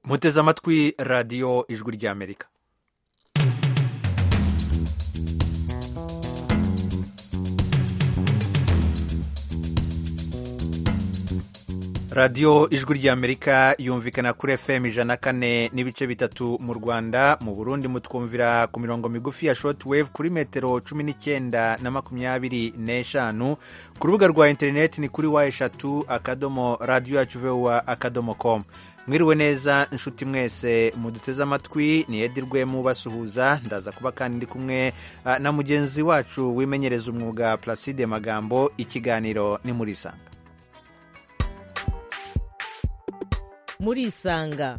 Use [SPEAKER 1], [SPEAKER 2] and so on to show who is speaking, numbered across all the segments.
[SPEAKER 1] muteze amatwi radiyo ijwi ry'amerika radiyo ijwi ry'amerika yumvikana kuri fm ijana kane n'ibice bitatu mu rwanda mu burundi mutwumvira ku mirongo migufi ya shoti wevu kuri metero cumi n'icyenda na makumyabiri n'eshanu ku rubuga rwa interineti ni kuri wa eshatu akadomo radiyo yacu vewa akadomo komu mwiriwe neza inshuti mwese muduteze amatwi ni edi rwemu basuhuza ndaza kuba kandi ndi kumwe na mugenzi wacu wimenyereza umwuga placide magambo ikiganiro ni muri isanga
[SPEAKER 2] murisanga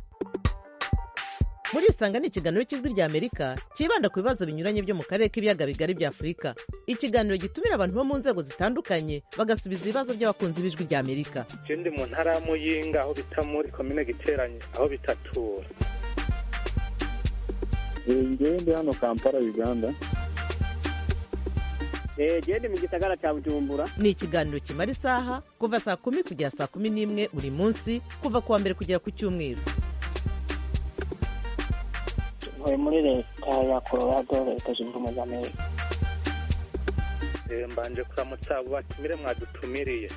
[SPEAKER 2] murisanga ni ikiganiro cy'ijwi ry'amerika cyibanda ku bibazo binyuranye byo mu karere k'ibiyaga bigari bya afurika ikiganiro gitumira abantu bo mu nzego zitandukanye bagasubiza ibibazo by'abakunzi b'ijwi ry'amerika
[SPEAKER 3] ndi mu ntara ya muyinga aho bita muri komine giteranye aho bitatura
[SPEAKER 4] ndi hano kampala uganda
[SPEAKER 5] genda mu gisagara cya bujumbura
[SPEAKER 2] ni ikiganiro kimara isaha kuva saa kumi kugera saa kumi n'imwe buri munsi kuva ku wa mbere kugera ku cyumweru
[SPEAKER 6] ntuye muri leta ya colorado leta zunze ubumwe za amerika
[SPEAKER 3] mbanje kuramutsa abo batumire mwadutumiriye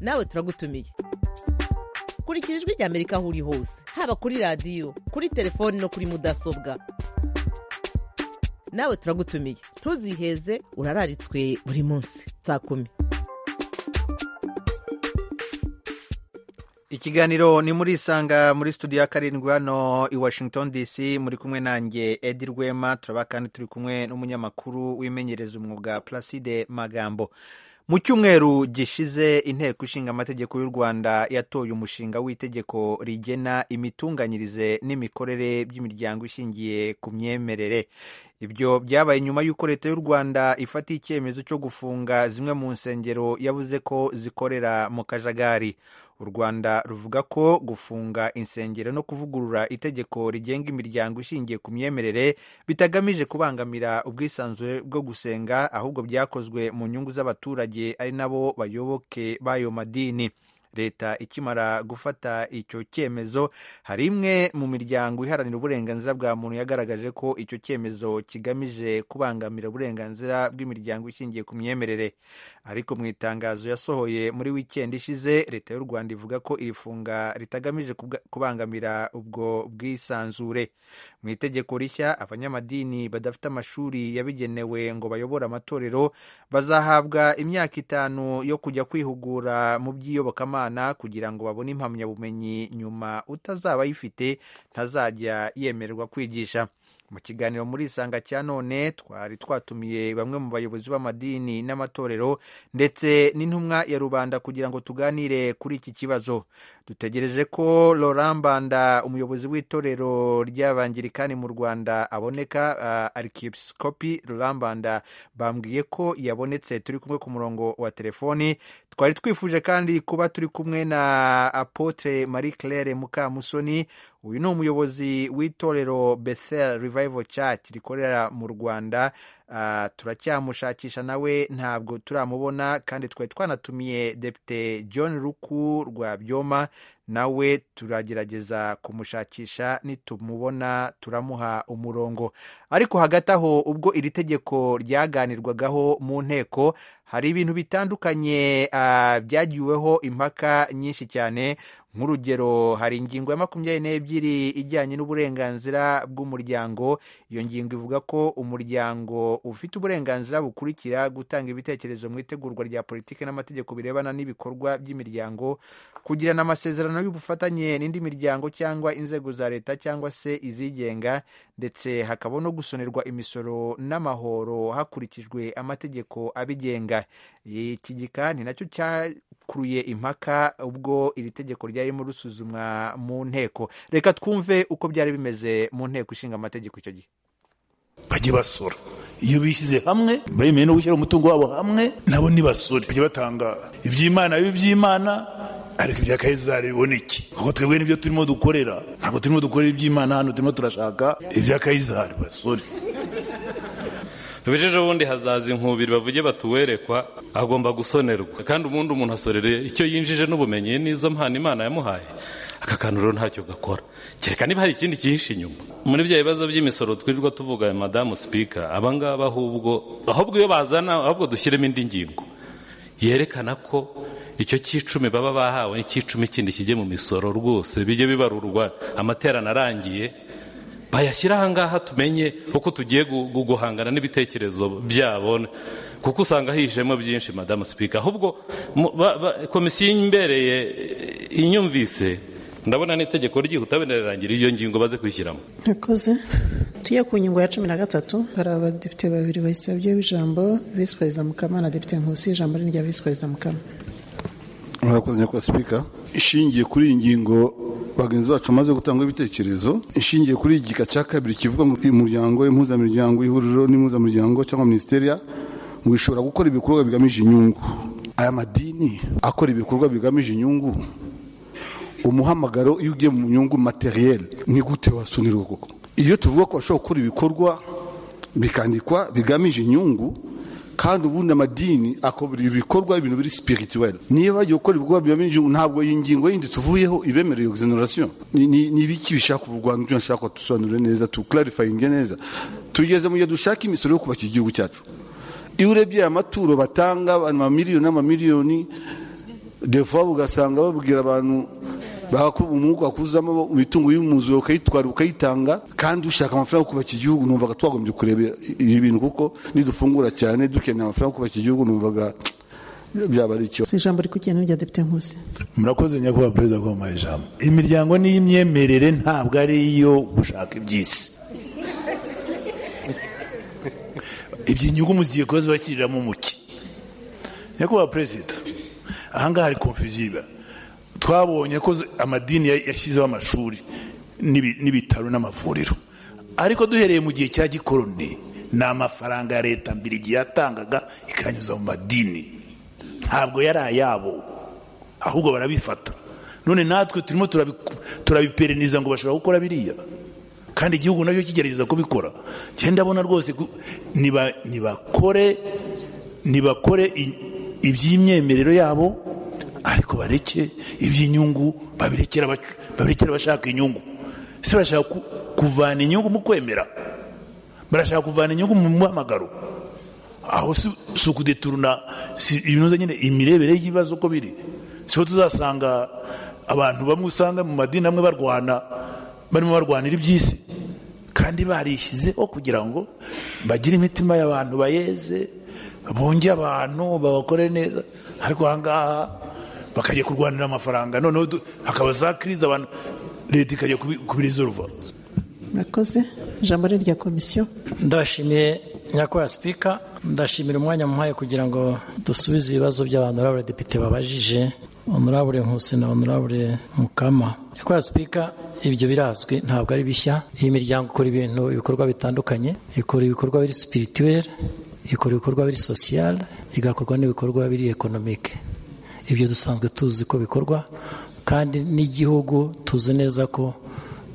[SPEAKER 2] nawe turagutumiye kurikira ijwi ry'amerika aho uri hose haba kuri radiyo kuri telefoni no kuri mudasobwa nawe turagutumiye ntuziheze urararitswe buri munsi saa kumi
[SPEAKER 1] ikiganiro ni muri isanga muri studio ya karindwi hano i washington dc muri kumwe nanjye edi rwema turaba kandi turi kumwe n'umunyamakuru wimenyereza umwuga placide magambo mu cyumweru gishize inteko ishinga amategeko y'u rwanda yatoye umushinga w'itegeko rigena imitunganyirize n'imikorere by'imiryango ishingiye ku myemerere ibyo byabaye nyuma y'uko leta y'u rwanda ifatiye icyemezo cyo gufunga zimwe mu nsengero yavuze ko zikorera mu kajagari u rwanda ruvuga ko gufunga insengero no kuvugurura itegeko rigenga imiryango ishingiye ku myemerere bitagamije kubangamira ubwisanzure bwo gusenga ahubwo byakozwe mu nyungu z'abaturage ari nabo bayoboke b'ayo madini leta ikimara gufata icyo cyemezo hari imwe mu miryango iharanira uburenganzira bwa muntu yagaragaje ko icyo cyemezo kigamije kubangamira uburenganzira bw'imiryango ishingiye ku myemerere ariko mu itangazo yasohoye muri wikendi ishize leta y'u rwanda ivuga ko iri funga ritagamije kubangamira ubwo bwisanzure mu itegeko rishya abanyamadini badafite amashuri yabigenewe ngo bayobore amatorero bazahabwa imyaka itanu yo kujya kwihugura mu by'iyobokamana kugira ngo babone impamyabumenyi nyuma utazaba ayifite ntazajya yemererwa kwigisha mu kiganiro muri isanga cya none twari twatumiye bamwe mu bayobozi b'amadini n'amatorero ndetse n'intumwa ya rubanda kugira ngo tuganire kuri iki kibazo dutegereje ko Laurent Mbanda umuyobozi w'itorero ry'abangirikani mu Rwanda aboneka uh, arkipiskopi Laurent Mbanda bambwiye ko yabonetse turi kumwe ku murongo wa telefoni twari twifuje kandi kuba turi kumwe na Apotre Marie Claire Mukamusoni uyu ni umuyobozi w'itorero Bethel Revival Church rikorera mu Rwanda uh, turacyamushakisha nawe ntabwo turamubona kandi twari twanatumiye Depite John Ruku rwa Byoma nawe turagerageza kumushakisha nitumubona turamuha umurongo ariko hagati aho ubwo iri tegeko ryaganirwagaho mu nteko hari ibintu bitandukanye uh, byagiweho impaka nyinshi cyane nk'urugero hari ingingo ya makumyabiri n'ebyiri ijyanye n'uburenganzira bw'umuryango iyo ngingo ivuga ko umuryango ufite uburenganzira bukurikira gutanga ibitekerezo mu itegurwa rya politiki n'amategeko birebana n'ibikorwa by'imiryango kugirana amasezerano y'ubufatanye n'indi miryango cyangwa inzego za leta cyangwa se izigenga ndetse hakaba no gusonerwa imisoro n'amahoro hakurikijwe amategeko abigenga iki gika ni nacyo cyakuruye impaka ubwo iri tegeko ryarimo rusuzumwa mu nteko reka twumve uko byari bimeze mu nteko ishinga amategeko icyo gihe
[SPEAKER 7] bajye basora iyo bishyize hamwe bemeye no gushyira umutungo wabo hamwe nabo nibasore bajya batanga iby'imana bibe iby'imana ariko ibya kayizari biboneke kuko twebwe nibyo turimo dukorera ntabwo turimo dukorera iby'imana hano turimo turashaka ibya kayizari basore
[SPEAKER 8] bijeje ubundi hazaza inkubiri bavuge batuwerekwa agomba gusonerwa kandi ubundi umuntu asorere icyo yinjije n'ubumenyi n'izo mpano imana yamuhaye aka kantu rero ntacyo gakora kereka niba hari ikindi cyihishe inyuma muri bya bibazo by'imisoro twirirwa tuvuga madamu sipika abangaba ahubwo ahubwo iyo bazana ahubwo dushyiremo indi ngingo yerekana ko icyo cy'icumi baba bahawe n'icy'icumi kindi kijye mu misoro rwose bijye bibarurwa amaterano arangiye bayashyira ahangaha tumenye uko tugiye gu- gu- guhangana n'ibitekerezo byabo kuko usanga hihishemo byinshi madamu sipika ahubwo mu- ba- ba- komisiyo imbereye eh, inyumvise ndabona n'itegeko ryihuta wenda rirangira iyo ngingo baze kwishyiramo
[SPEAKER 9] Murakoze tujye ku ngingo ya cumi na gatatu hari abadepite babiri bayisabyeho ijambo visi perezida mukamana depite nkusi ijambo ni irya visi perezida mukama
[SPEAKER 10] murakoze nyakubahwa sipika ishingiye kuri iyi ngingo bagenzi bacu bamaze gutanga ibitekerezo ishingiye kuri igika cya kabiri kivuga mu muryango impuzamiryango ihuriro n'impuzamuryango cyangwa minisiteri wishobora gukora ibikorwa bigamije inyungu aya madini akora ibikorwa bigamije inyungu umuhamagaro iyo ugiye mu nyungu materiel ni gute wasonerwa koko iyo tuvuga ko bashobora gukora ibikorwa bikandikwa bigamije inyungu kandi ubundi amadini akora ibikorwa ibintu biri spirituel niba bagiye gukora ibikorwa bigamije inyungu ntabwo iyi ngingo yindi tuvuyeho ibemerera exoneration Ni- ni ni ibiki bishaka kuvugwa n'ibyo nshaka ko dusobanure neza tuclarifyinge neza tugeze mu gihe dushaka imisoro yo kubaka igihugu cyacu iyo urebye aya maturo batanga abantu amamiliyoni n'amamiliyoni defa ugasanga babwira abantu bakuba umwuka wakuzamo imitungo y'umwuzuro ukayitwara ukayitanga kandi ushaka amafaranga yo kubaka igihugu numvaga twagombye kureba ibi bintu kuko nidufungura cyane dukeneye amafaranga yo kubaka igihugu numvaga byaba ari icyo
[SPEAKER 9] si ijambo rikugena n'irya depite nkusi
[SPEAKER 7] murakoze nyakubahwa perezida ko muhaye ijambo imiryango n'iy'imyemerere ntabwo ari iyo gushaka iby'isi iby'inyungu muziye kuba zibashyiriramo umuki nyakubahwa perezida ahangaha hari konfuziba twabonye ko z- amadini ya- yashyizeho amashuri n'ibi- n'ibitaro n'amavuriro ariko duhereye mu gihe cya gikoroni ni amafaranga ya leta mbere igihe yatangaga ikanyuza mu madini ntabwo yari ayabo ahubwo barabifata none natwe turimo turabiku- turabipereniza ngo bashobora gukora biriya kandi igihugu nacyo kigerageza kubikora cyenda abona rwose ku- niba- nibakore nibakore i- iby'imyemerero yabo ariko bareke iby'inyungu babirekera abacu- babirekere abashaka inyungu se bashaka ku- kuvana inyungu mu kwemera barashaka kuvana inyungu mu muhamagaro aho si si ukudeturuna si ibinoza nyine imirebere y'ibibazo uko biri siho tuzasanga abantu bamwe usanga mu madini amwe barwana barimo barwanira iby'isi kandi barishyizeho kugira ngo bagire imitima y'abantu bayeze bunge abantu babakore neza ariko ahangaha bakajya kurwanira amafaranga noneho du- hakaba za kirizi abantu leta ikajya kubirizorva
[SPEAKER 9] murakoze ijambo ni irya komisiyo
[SPEAKER 11] ndashimiye nyakubahwa sipika ndashimira umwanya muhaye kugira ngo dusubize ibibazo by'abantu urabure depite babajije honorable nkusi na honorable mukama nyakubahwa sipika ibyo birazwi ntabwo ari bishya iyi miryango ikora ibintu ibikorwa bitandukanye ikora ibikorwa biri sipirituweri ikora ibikorwa biri sosiyale igakorwa n'ibikorwa biri ekonomike ibyo dusanzwe tuzi ko bikorwa kandi n'igihugu tuzi neza ko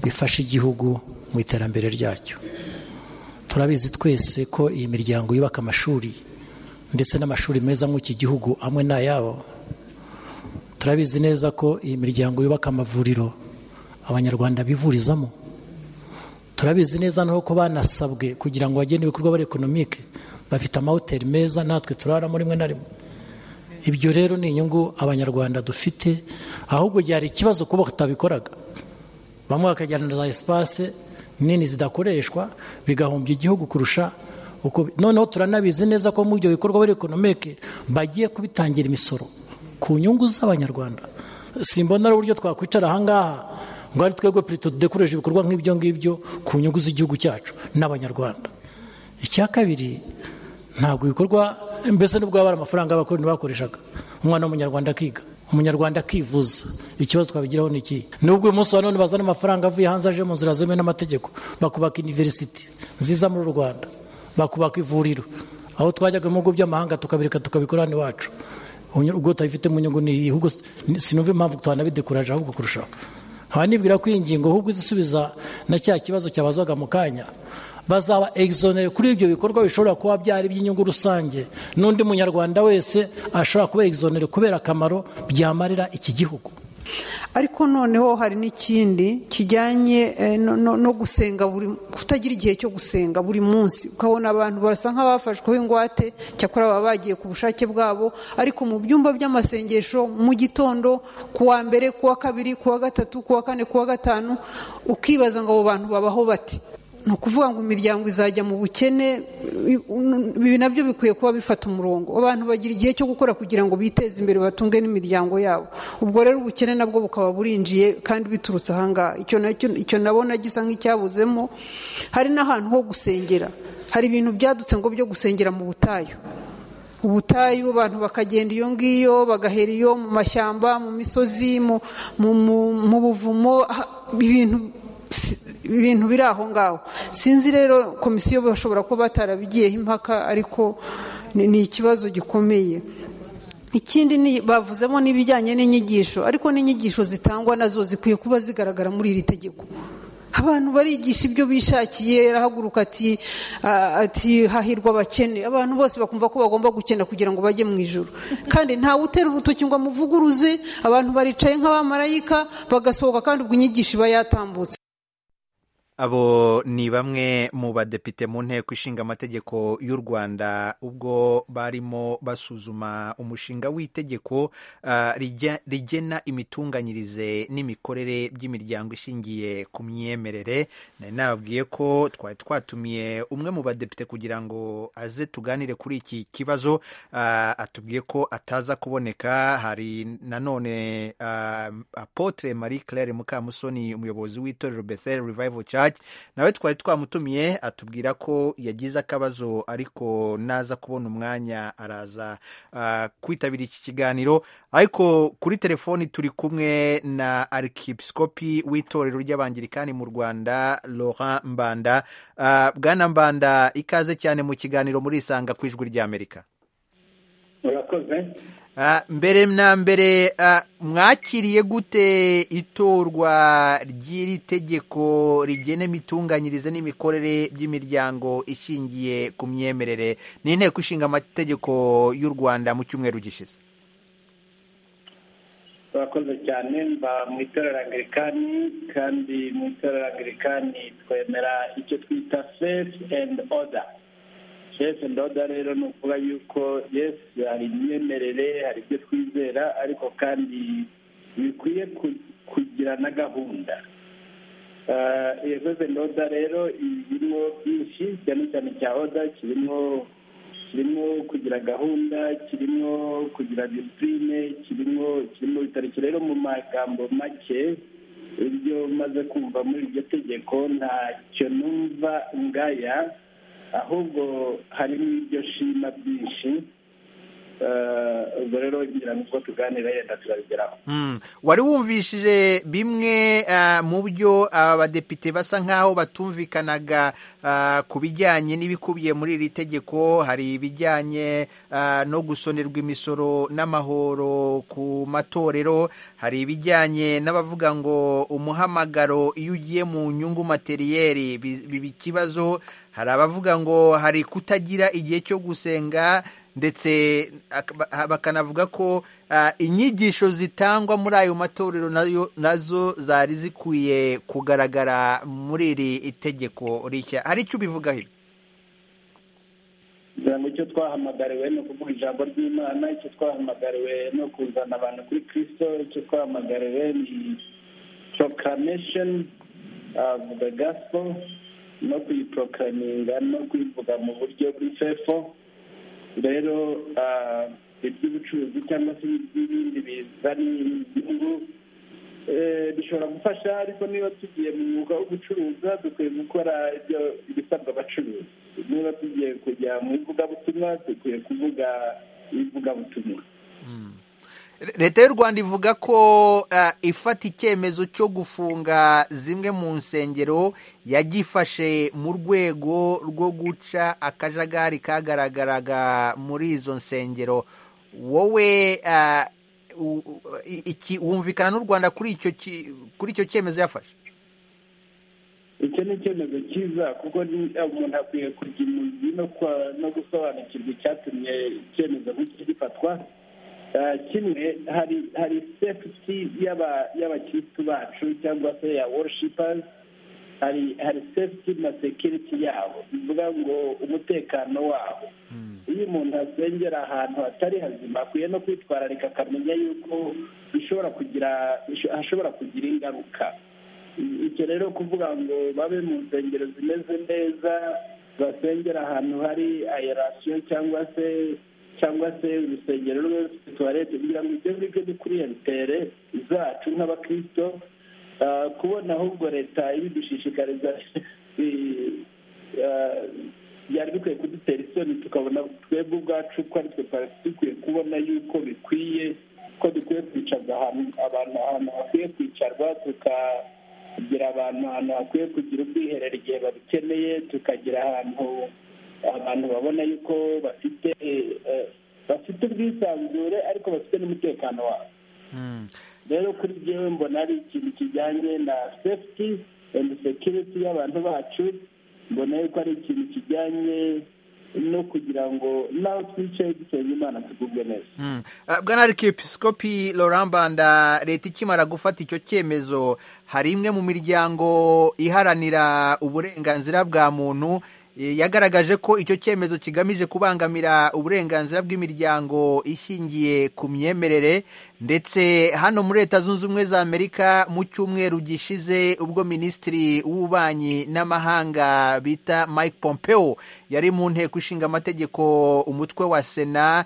[SPEAKER 11] bifasha igihugu mu iterambere ryacyo turabizi twese ko iyi miryango yubaka amashuri ndetse n'amashuri meza muri iki gihugu amwe n'ayabo turabizi neza ko iyi miryango yubaka amavuriro abanyarwanda bivurizamo turabizi neza n'uko banasabwe kugira ngo bagene ibikorwa bari ekonomike bafite amahoteli meza natwe turaramo rimwe na rimwe ibyo rero ni inyungu abanyarwanda dufite ahubwo byari ikibazo kuba batabikoraga bamwe bakajyana na za esipase nini zidakoreshwa bigahombya igihugu kurusha uko noneho turanabizi neza ko mu ibyo bikorwa biri ekonomike bagiye kubitangira imisoro ku nyungu z'abanyarwanda simbona ari uburyo twakwicara ahangaha ngo ari twebwe perezida tudekoreje ibikorwa nk'ibyo ngibyo ku nyungu z'igihugu cyacu n'abanyarwanda icya kabiri ntabwo ibikorwa mbese nubwo baba ari amafaranga abakoroni bakoreshaga umwana w'umunyarwanda akiga umunyarwanda akivuza ikibazo twabigiraho ni iki nubwo uyu munsi wa none bazana amafaranga avuye hanze aje mu nzira zemewe n'amategeko bakubaka iniverisiti nziza muri u rwanda bakubaka ivuriro aho twajyaga mu bihugu by'amahanga tukabireka tukabikora hano iwacu Uny- ubwo tutabifite mu nyungu ni iyi ahubwo sinumva impamvu twanabidekuraje ahubwo kurushaho nkaba nibwira ko iyi ngingo ahubwo izisubiza na cya kibazo cyabazwaga mu kanya bazaba egizonere kuri ibyo bikorwa bishobora kuba byari iby'inyungu rusange n'undi munyarwanda wese ashobora kuba egizonere kubera akamaro byamarira iki gihugu
[SPEAKER 12] ariko noneho hari n'ikindi kijyanye eh, no- no no gusenga buri kutagira igihe cyo gusenga buri munsi ukabona abantu basa nk'abafashweho ingwate cyakora baba bagiye ku bushake bwabo ariko mu byumba by'amasengesho mu gitondo ku wa mbere ku wa kabiri ku wa gatatu ku wa kane ku wa gatanu ukibaza ngo abo bantu babaho bati ni ukuvuga ngo imiryango izajya mu bukene ibi nabyo bikwiye kuba bifata umurongo abantu bagira igihe cyo gukora kugira ngo biteze imbere batunge n'imiryango yabo ubwo rero ubukene nabwo bukaba burinjiye kandi biturutse ahangaha icyo nacyo icyo nabona gisa nk'icyabuzemo hari n'ahantu ho gusengera hari ibintu byadutse ngo byo gusengera mu butayu ubutayu abantu bakagenda iyo ngiyo bagahera iyo mu mashyamba mu misozi mu mu- mu- mu buvumo ah, ibintu si- ibintu biri aho ngaho sinzi rero komisiyo bashobora kuba batarabigiyeho impaka ariko ni ni ikibazo gikomeye ikindi ni bavuzemo n'ibijyanye n'inyigisho ariko n'inyigisho zitangwa nazo zikwiye kuba zigaragara muri iri tegeko abantu barigisha ibyo bishakiye arahaguruka ati ah, ati hahirwa abakene abantu bose bakumva ko bagomba gukena kugira ngo bajye mu ijoro kandi ntawe utera urutoki ngo amuvuguruze abantu baricaye nk'abamarayika bagasohoka kandi ubwo inyigisho iba yatambutse
[SPEAKER 1] abo ni bamwe mu badepite mu nteko ishinga amategeko y'u rwanda ubwo barimo basuzuma umushinga w'itegeko ah, rijya- rigena imitunganyirize n'imikorere by'imiryango ishingiye ku myemerere nari nababwiye ko twari twatumiye umwe mu badepite kugira ngo aze tuganire kuri iki kibazo ah, atubwiye ko ataza kuboneka hari nanone ah, apotre marie claire mukamusoni umuyobozi w'itorero bethel revival church church nawe twari twamutumiye atubwira ko yagize akabazo ariko naza kubona umwanya araza ah, kwitabira iki kiganiro ariko kuri telefoni turi kumwe na arkipisikopi w'itorero ry'abangirikani mu rwanda laurent mbanda Ah, bwana mbanda ikaze cyane mu kiganiro murisanga ku ijwi ry'amerika
[SPEAKER 13] urakoze
[SPEAKER 1] Ah, mbere na mbere ah, mwakiriye gute itorwa ry'iri tegeko rigena imitunganyirize n'imikorere by'imiryango ishingiye ku myemerere n'inteko ishinga amategeko y'u rwanda mu cyumweru gishize
[SPEAKER 13] urakoze cyane mba mu itorero angilikani kandi mu itorero angilikani twemera icyo twita faith and order faith and order rero ni ukuvuga yuko yes hari imyemerere hari ibyo twizera ariko kandi bikwiye ku- kugira na gahunda Eh, iyo faith and order rero irimo byinshi cyane cyane cya order kirimo kirimo kugira gahunda kirimo kugira disipurine kirimo kirimo bitariki rero mu magambo make ibyo maze kumva muri iryo tegeko ntacyo numva ngaya ahubwo harimo ibyo shima byinshi Eh, ubwo rero ngira ngo ubwo tuganira yenda turabigeraho
[SPEAKER 1] Mm. wari wumvishije bimwe ah, mu byo aba badepite basa nk'aho batumvikanaga ah, ku bijyanye n'ibikubiye muri iri tegeko hari ibijyanye ah, no gusonerwa imisoro n'amahoro ku matorero hari ibijyanye n'abavuga ngo umuhamagaro iyo ugiye mu nyungu materiyeri bi- biba ikibazo hari abavuga ngo hari kutagira igihe cyo gusenga ndetse ak- ha- bakanavuga ko ah, inyigisho zitangwa muri ayo matorero nayo- nazo zari zikwiye kugaragara muri iri itegeko rishya hari icyo ubivugaho ibi
[SPEAKER 13] kugira ngo icyo twahamagariwe ni ukuvuga ijambo ry'imana icyo twahamagariwe ni ukuzana abantu kuri kirisito icyo twahamagariwe ni proclamation of the gospel no kuyiproclaminga no kuyivuga mu buryo bw'ifefo rero ah, iby'ubucuruzi cyangwa se iby'ibindi bizana inyungu eh, bishobora gufasha ariko niba tugiye mu mwuga wo gucuruza dukwiye gukora ibyo ibisabwa abacuruzi niba tugiye kujya mu ivugabutumwa dukwiye kuvuga ivugabutumwa
[SPEAKER 1] Re- leta y'u rwanda ivuga ko ah, ifata icyemezo cyo gufunga zimwe mu nsengero yagifashe mu rwego rwo guca akajagari kagaragaraga muri izo nsengero wowe ah, u- u- i- iki- wumvikana n'u rwanda kuri icyo ki- kuri icyo cyemezo yafashe
[SPEAKER 13] icyo ni icyemezo cyiza kuko umuntu akwiye kugira imuzi no gusobanukirwa icyatumye icyemezo nk'iki gifatwa kimwe hari hari sefuti y'abakirisitu bacu cyangwa se ya worushipazi hari hari sefuti na sekiriti yabo bivuga ngo umutekano wabo iyo umuntu asengera ahantu hatari hazima akwiye no kwitwararika akamenya yuko bishobora kugira hashobora kugira ingaruka icyo rero kuvuga ngo babe mu nsengero zimeze neza basengera ahantu hari ayerasiyo cyangwa se cyangwa se urusengero rwe rufite tuwarete kugira ngo ibyo ngibyo ni kuri entere zacu nk'abakirisito kubona ahubwo leta ibidushishikariza byari bikwiye kudutera isoni tukabona twebwe ubwacu ko ari twe twari dukwiye kubona yuko bikwiye ko dukwiye kwicaza ahantu abantu ahantu hakwiye kwicarwa tuka kugira abantu ahantu hakwiye kugira ubwiherero igihe babikeneye tukagira ahantu abantu babona yuko bafite bafite ubwisanzure ariko bafite n'umutekano wabo rero kuri byewe mbona ari ikintu kijyanye na sefuti endi sekiriti y'abantu bacu mbona yuko ari ikintu kijyanye no kugira ngo nawe twicaye dusenga imana tugubwe neza
[SPEAKER 1] bwana arikiyepesikopi lorambanda leta ikimara gufata icyo cyemezo hari imwe mu miryango iharanira uburenganzira bwa muntu yagaragaje ko icyo cyemezo kigamije kubangamira uburenganzira bw'imiryango ishingiye ku myemerere ndetse hano muri leta zunze ubumwe za amerika mu cyumweru gishize ubwo minisitiri w'ububanyi n'amahanga bita mike pompeo yari mu nteko ishinga amategeko umutwe wa sena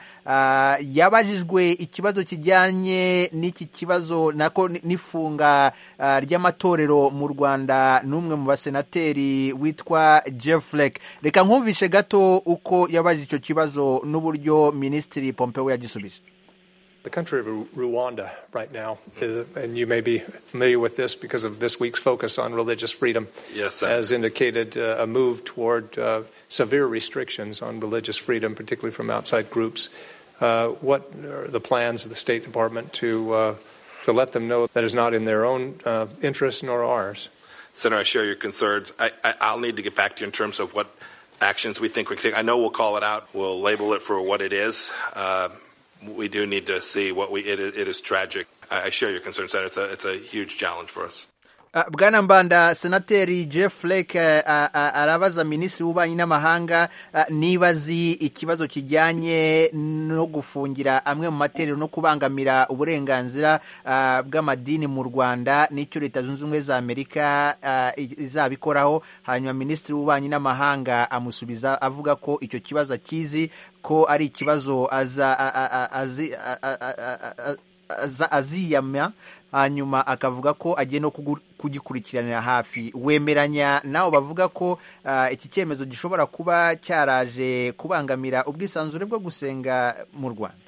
[SPEAKER 1] yabajijwe ikibazo kijyanye n'iki kibazo nako n'ifunga ry'amatorero mu rwanda n'umwe mu basenateri witwa jeffrey reka nkumvishe gato uko yabaje icyo kibazo n'uburyo minisitiri pompeo yagisubije
[SPEAKER 14] The country of Rwanda right now, is, and you may be familiar with this because of this week's focus on religious freedom,
[SPEAKER 15] Yes, sir.
[SPEAKER 14] has indicated uh, a move toward uh, severe restrictions on religious freedom, particularly from outside groups. Uh, what are the plans of the State Department to uh, to let them know that is not in their own uh, interest nor ours?
[SPEAKER 15] Senator, I share your concerns. I, I, I'll need to get back to you in terms of what actions we think we can take. I know we'll call it out. We'll label it for what it is. Uh, we do need to see what we. It, is- it is tragic. I, I share your concern, Senator. It's a, it's a huge challenge for us.
[SPEAKER 1] Ah, bwana mbanda senateri jeff lake eh, ah, ah, arabaza minisitiri w'ububanyi n'amahanga ah, niba azi ikibazo kijyanye no gufungira amwe mu matorero no kubangamira uburenganzira ah, bw'amadini mu rwanda n'icyo leta zunze ubumwe za amerika ah, i- izabikoraho hanyuma minisitiri w'ububanyi n'amahanga amusubiza avuga ko icyo kibazo akizi ko ari ikibazo aza- a- a- a- azi- a- a- a- a- a- aza- aziyamya hanyuma akavuga ko agiye no kugu- kugikurikiranira hafi wemeranya nawe bavuga ko ah, iki cyemezo gishobora kuba cyaraje kubangamira ubwisanzure bwo gusenga mu rwanda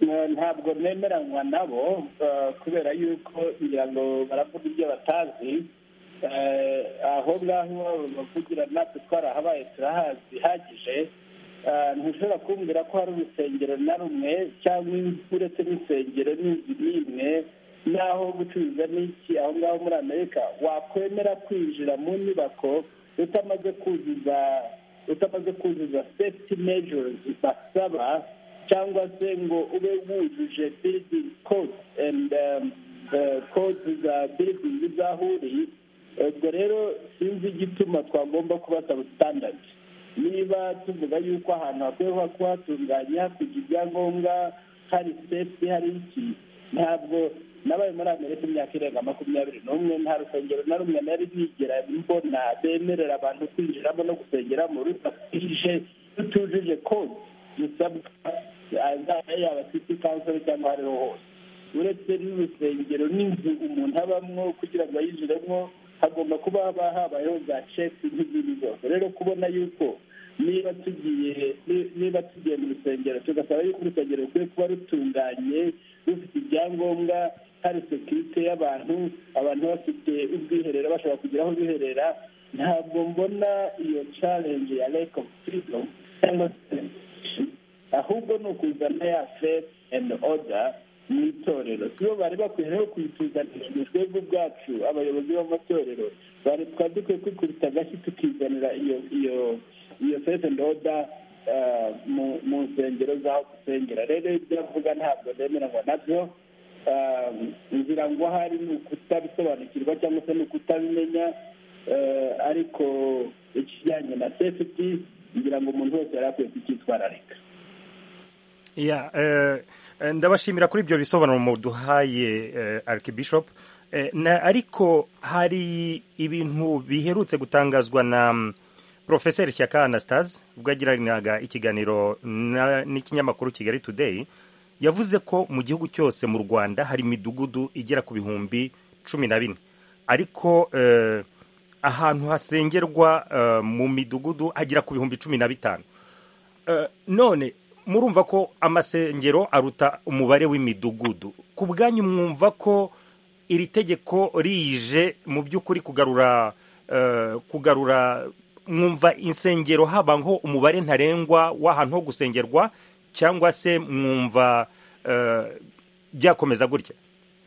[SPEAKER 13] Eh, ntabwo nemeranywa nabo eh, kubera yuko ngira ngo baravuga ibyo batazi Eh, aho ngaho bavugira natwe twarahabaye turahazi bihagije Eh, ntushobora kumbwira ko hari urusengero na rumwe cyangwa inzu uretse n'insengero n'inzu n'imwe n'aho gucuruza n'iki aho ngaho muri amerika wakwemera kwinjira mu nyubako utamaze kuzuza utamaze kuzuza safety measures basaba cyangwa se ngo ube wujuje building code and um, the code za building z'aho uri ubwo rero sinzi igituma twagomba kubasaba standard niba tuvuga yuko ahantu hakwiye kuba kuhatunganya kugira ibyangombwa hari safety hari iki ntabwo nabaye muri amerika imyaka irenga makumyabiri n'umwe nta rusengero na rumwe nari nigera mbona bemerera abantu kwinjiramo no gusengeramo rudafite rutujuje kode zisabwa azaba yaba city council cyangwa ahariho hose uretse n'urusengero n'inzu umuntu abamwo kugira ngo ayinjiremo hagomba kuba haba habayeho za ceki nk'izindi zose rero kubona yuko niba tugiye ni- niba tugiye mu rusengero tugasaba yuko urusengero rukwiye kuba rutunganye rufite ibyangombwa hari sekirite y'abantu abantu bafite ubwiherero bashobora kugira aho biherera ntabwo mbona iyo challenge ya lack of freedom cyangwa se ahubwo ni ukuzana ya faith and order mu itorero sibo bari bakwiyeho kuyituzanira ni twebwe ubwacu abayobozi b'amatorero bari twari dukwiye kwikubita agashyi tukizanira iyo iyo iyo sete ndoda mu nsengero z'aho dusengera rero ibyo avuga ntabwo nemeranywa nabyo ngira ngo ahari ni ukutabisobanukirwa cyangwa se ni ukutabimenya ariko ikijyanye na sefuti ngira ngo umuntu wese yari akwiye kucyitwararika
[SPEAKER 16] ya ndabashimira kuri ibyo bisobanuro muduhaye Archbishop ariko hari ibintu biherutse gutangazwa na Professor Shyaka Anastase ubwo yagiranaga ikiganiro n'ikinyamakuru Kigali Today yavuze ko mu gihugu cyose mu Rwanda hari imidugudu igera ku bihumbi cumi na bine ariko ahantu hasengerwa mu midugudu hagera ku bihumbi cumi na bitanu none murumva ko amasengero aruta umubare w'imidugudu ku bwanyu mwumva ko iri tegeko rije mu by'ukuri kugarura kugarura mwumva insengero haba nko umubare ntarengwa w'ahantu ho gusengerwa cyangwa se mwumva byakomeza gutya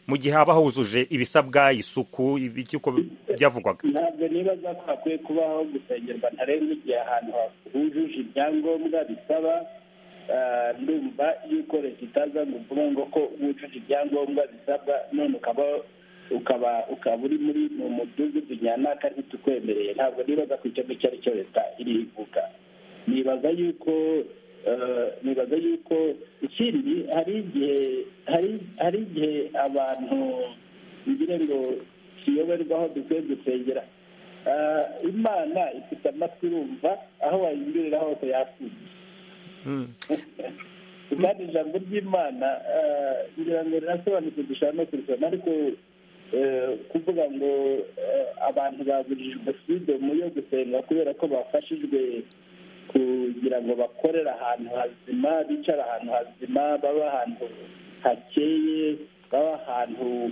[SPEAKER 16] mu gihe haba huzuje ibisabwa isuku uko byavugwaga
[SPEAKER 13] ntabwo nibaza ko hakwiye kubaho gusengerwa ntarengwa igihe ahantu hujuje ibyangombwa bisaba ndumva yuko leta itaza ngo uvuga ngo ko wujuje ibyangombwa bisabwa none ukaba ukaba ukaba uri muri mu mudugudu nyana kandi tukwemereye ntabwo nibaza ku icyo ngicyo ari cyo leta iri ivuga nibaza yuko nibaza yuko ikindi hari igihe hari igihe abantu ngira ngo tuyoberwaho dukwiye gusengera imana ifite amatwi irumva aho wayinjirira hose yakumva kandi ijambo ry'imana ngira ngo rirasobanutse dushobora no kurisoma ariko kuvuga ngo abantu baburijwe sidomu yo gusenga kubera ko bafashijwe kugira ngo bakorere ahantu hazima bicara ahantu hazima baba ahantu hakeye baba ahantu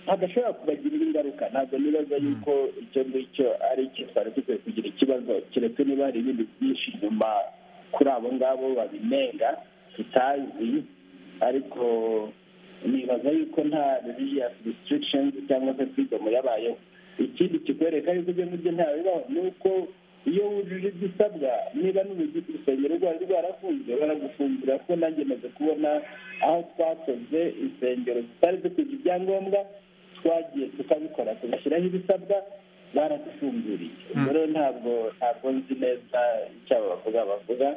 [SPEAKER 13] hadashobora kubagirira ingaruka ntabwo nibaza yuko icyo ngicyo ari icyo twari dukwiye kugira ikibazo keretse niba hari ibindi byinshi inyuma kuri abo ngabo babinenga tutazi ariko nibaza yuko nta religious restrictions cyangwa se freedom yabayeho ikindi kikwereka yuko ibyo ngibyo ntabibaho ni uko iyo wujuje ibyo usabwa niba urusengero rwari rwarafunzwe baragufungira ko nanjye maze kubona aho twakoze insengero zitari dukwiye ibyangombwa twagiye tukabikora tugashyiraho ibisabwa baradufunguriye rero ntabwo ntabwo nzi neza icyo abo bavuga bavuga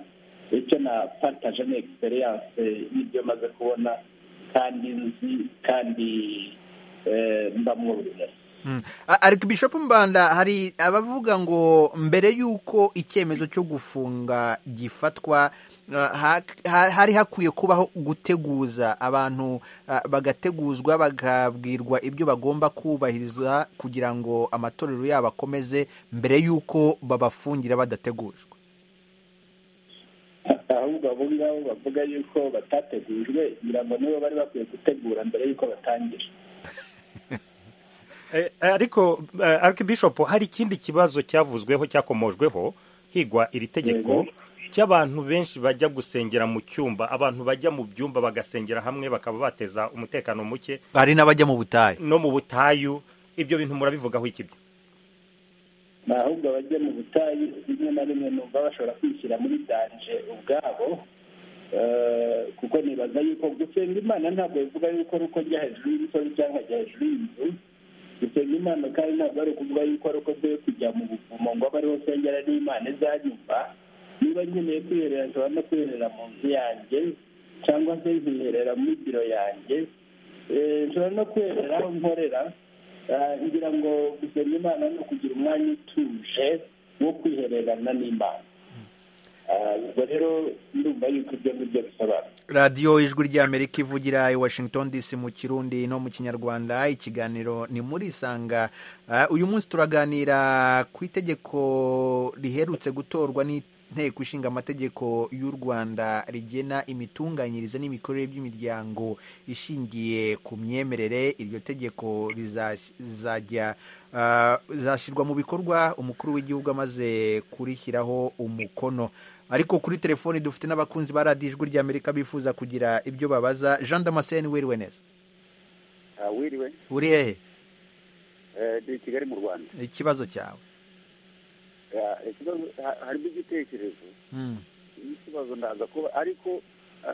[SPEAKER 13] icyo na paritaje ni egisperiyanse y'ibyo maze kubona kandi nzi kandi mba mwuzuye
[SPEAKER 1] ariko bishopu mbanda hari abavuga ngo mbere y'uko icyemezo cyo gufunga gifatwa hari hakwiye kubaho guteguza abantu bagateguzwa bakabwirwa ibyo bagomba kubahiriza kugira ngo amatorero yabo akomeze mbere y'uko babafungira badategujwe
[SPEAKER 13] ahubwo abo ngabo bavuga yuko batategujwe kugira ngo nibo bari bakwiye gutegura mbere y'uko batangira
[SPEAKER 16] ariko Archbishop hari ikindi kibazo cyavuzweho cyakomojweho higwa iri tegeko cy'abantu benshi bajya gusengera mu cyumba abantu bajya mu byumba bagasengera hamwe bakaba bateza umutekano muke
[SPEAKER 1] hari n'abajya mu butayu
[SPEAKER 16] no mu butayu ibyo bintu murabivugaho ikibyo
[SPEAKER 13] ahubwo abajya mu butayu rimwe na rimwe numva bashobora kwishyira muri danje ubwabo kuko nibaza yuko gusenga imana ntabwo bivuga yuko ari uko njya hejuru y'imisozi cyangwa njya hejuru y'inzu gusenga imana kandi ntabwo ari ukuvuga yuko ari uko dore kujya mu buvumo ngo abe ariho nsengera n'imana izanyumva niba nkeneye kwiherera nshobora no kwiherera mu nzu yanjye cyangwa se nkiherera muri biro yanjye nshobora no kwiherera aho nkorera ngira ngo gusenga imana ni ukugira umwanya utuje wo kwihererana n'imana ubwo rero ndumva yuko ibyo ngibyo bisobanura
[SPEAKER 1] radiyo ijwi ry'amerika ivugira i washington dc mu kirundi no mu kinyarwanda ikiganiro ni muri isanga uyu munsi turaganira ku itegeko riherutse gutorwa nteko ishinga amategeko y'u rwanda rigena imitunganyirize n'imikorere by'imiryango ishingiye ku myemerere iryo tegeko rizajya rizashyirwa mu bikorwa umukuru w'igihugu amaze kurishyiraho umukono ariko kuri telefoni dufite n'abakunzi ba radiyo ijwi ry'amerika bifuza kugira ibyo babaza jean damascene wiriwe neza
[SPEAKER 17] wiriwe
[SPEAKER 1] uri hehe
[SPEAKER 17] ni kigali mu rwanda
[SPEAKER 1] ikibazo cyawe
[SPEAKER 17] harimo igitekerezo n'ikibazo ndaza kuba ariko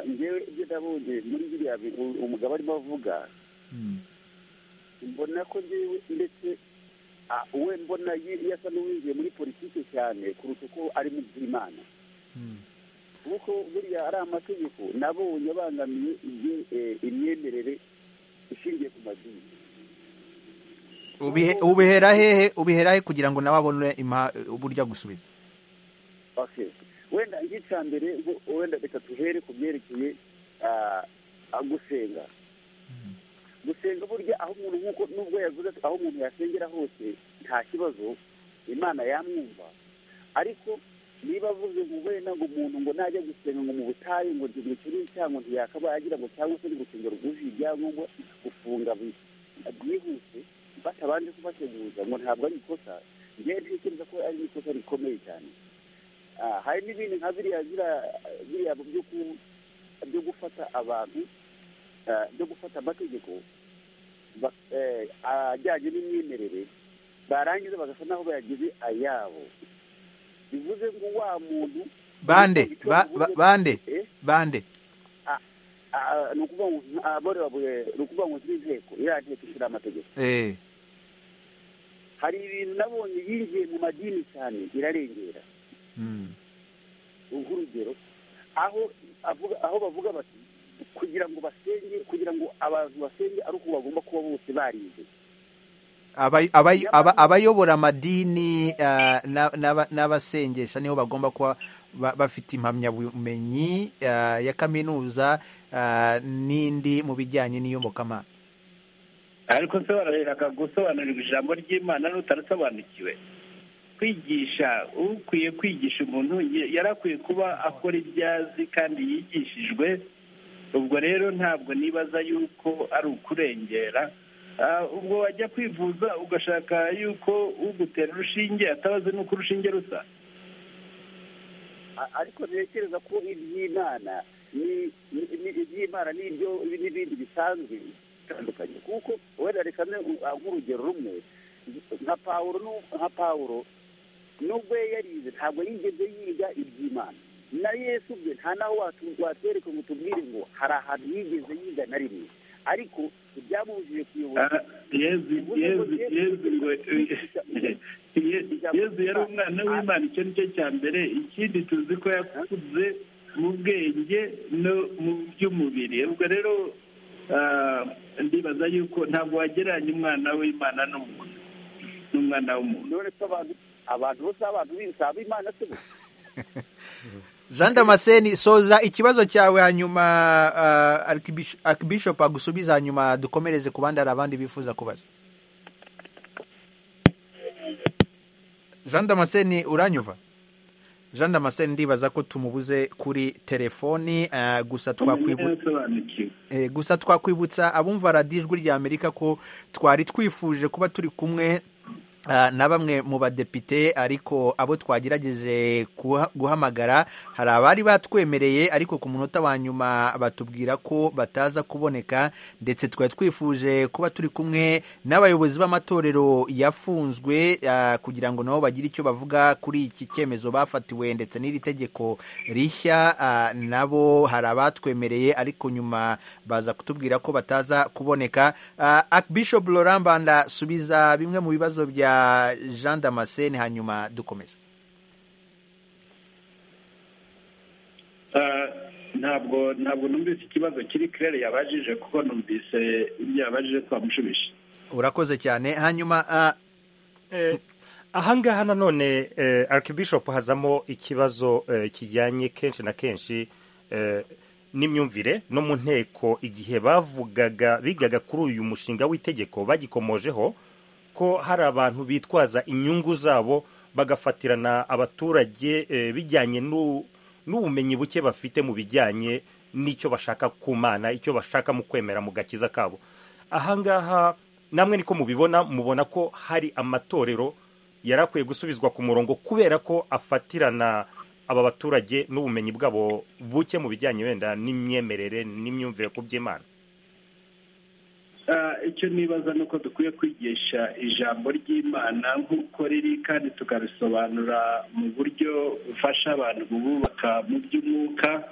[SPEAKER 17] ngewe ibyo nabonye muri biriya umugabo arimo avuga mbona ko ngewe ndetse we mbona yasa n'uwinjiye muri politiki cyane kuruta uko ari mu by'imana kuko buriya ari amategeko nabonye abangamiye imyemerere ishingiye ku madini
[SPEAKER 1] ubihera hehe ubihera he kugira ngo nawe abone uburyo gusubiza
[SPEAKER 17] wenda nk'icya mbere wenda reka tuhere ku byerekeye gusenga gusenga burya aho umuntu nk'uko nubwo yavuze aho umuntu yasengera hose nta kibazo imana yamwumva ariko niba avuze ngo wenda ngo umuntu ngo najya gusenga ngo mu butayu ngo ntigire ikintu cyangwa ntiyakabaye agira ngo cyangwa se urusengero rwujuje ibyangombwa gufunga byihuse batabanje kubateguza ngo ntabwo ari ikosa ngewe ntekereza ko ari ikosa rikomeye cyane hari n'ibindi nka biriya biriya byo gufata abantu byo gufata amategeko ajyanye n'imyemerere barangiza bagasa naho bayagize ayabo bivuze ngo wa muntu
[SPEAKER 1] bande bande bande
[SPEAKER 17] ni ukuvuga ngo z'inteko iriya nteko ishyira amategeko hari ibintu nabonye yinjiye mu madini cyane irarengera nk'urugero aho aho bavuga bati kugira ngo basenge kugira ngo abantu basenge ari uko bagomba kuba bose barinze
[SPEAKER 1] abayobora amadini n'abasengesha niho bagomba kuba bafite impamyabumenyi ya kaminuza n'indi mu bijyanye n'iyobokamana
[SPEAKER 13] ariko sobanurira gusobanurirwa ijambo ry'imana n'utarasobanukiwe kwigisha ukwiye kwigisha umuntu yarakwiye kuba akora ibyo azi kandi yigishijwe ubwo rero ntabwo nibaza yuko ari ukurengera ubwo wajya kwivuza ugashaka yuko ugutera urushinge atabaze n'uko urushinge rusa
[SPEAKER 17] ariko ntekereza ko iby'imana iby'imana n'ibyo n'ibindi bisanzwe bitandukanye kuko wenda reka nk'urugero rumwe nka pawuro nka pawuro nubwo yarize ntabwo yigeze yiga iby'imana na yesu ubwe nta naho watwereka ngo tubwire ngo hari ahantu yigeze yiga na rimwe ariko ibyamubujije kuyobora
[SPEAKER 13] yezu yari umwana w'imana icyo ni cyo cya mbere ikindi tuzi ko yakuze mu bwenge no mu by'umubiri ubwo rero ndibaza yuko ntabwo wagereranya umwana w'imana n'umuntu n'umwana w'umuntu
[SPEAKER 17] abantu bose abantu b'ibisaba imana se
[SPEAKER 1] jean damascene soza ikibazo cyawe hanyuma akibishopu agusubiza hanyuma dukomereze ku bandi hari abandi bifuza kubaza jean damascene uranyuva jean damascene ndibaza ko tumubuze kuri telefoni gusa gusa twakwibutsa abumva radiyo ijwi rya amerika ko twari twifuje kuba turi kumwe na bamwe mu badepite ariko abo twagerageje guhamagara hari abari batwemereye ariko ku munota wa nyuma batubwira ko bataza kuboneka ndetse twari twifuje kuba turi kumwe n'abayobozi b'amatorero yafunzwe kugira ngo nabo bagire icyo bavuga kuri iki cyemezo bafatiwe ndetse n'iri tegeko rishya nabo hari abatwemereye ariko nyuma baza kutubwira ko bataza kuboneka Bishop Laurent Banda subiza bimwe mu bibazo bya jean damascene hanyuma dukomeza
[SPEAKER 13] ntabwo ntabwo numvise ikibazo kiri kirere yabajije kuko numvise ibyo yabajije twamushubije
[SPEAKER 1] urakoze cyane hanyuma
[SPEAKER 16] ahangaha nanone Archbishop hazamo ikibazo kijyanye kenshi na kenshi n'imyumvire no mu nteko igihe bavugaga bigaga kuri uyu mushinga w'itegeko bagikomojeho ko hari abantu bitwaza inyungu zabo bagafatirana abaturage eh, bijyanye n'u- n'ubumenyi buke bafite mu bijyanye n'icyo bashaka ku mana icyo bashaka mu kwemera mu gakiza kabo ahangaha namwe niko mubibona mubona ko hari amatorero yari akwiye gusubizwa ku murongo kubera ko afatirana aba baturage n'ubumenyi bwabo buke mu bijyanye wenda n'imyemerere n'imyumvire ku by'imana
[SPEAKER 13] Ah, icyo nibaza ni uko dukwiye kwigisha ijambo ry'imana nk'uko riri kandi tukarisobanura mu buryo bufasha abantu bubaka mu by'umwuka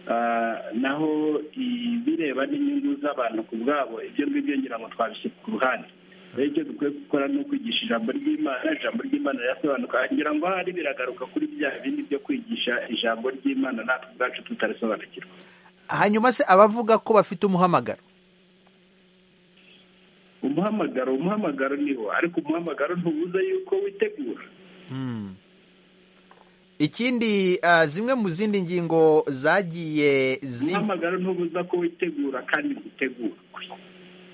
[SPEAKER 13] Ah, naho ibireba n'inyungu z'abantu ku bwabo ibyo ngibyo ngira ngo twabishyira ku ruhande rero icyo dukwiye gukora ni ukwigisha ijambo ry'imana ijambo ry'imana rirasobanuka ngira ngo ahari biragaruka kuri bya bindi byo kwigisha ijambo ry'imana natwe ubwacu tutarisobanukirwa
[SPEAKER 1] hanyuma se abavuga ko bafite umuhamagaro
[SPEAKER 13] umuhamagaro umuhamagaro niwo ariko umuhamagaro ntubuza yuko witegura
[SPEAKER 1] Mm. ikindi ah, zimwe mu zindi ngingo zagiye zi-
[SPEAKER 13] umuhamagaro ntubuza ko witegura kandi utegurwe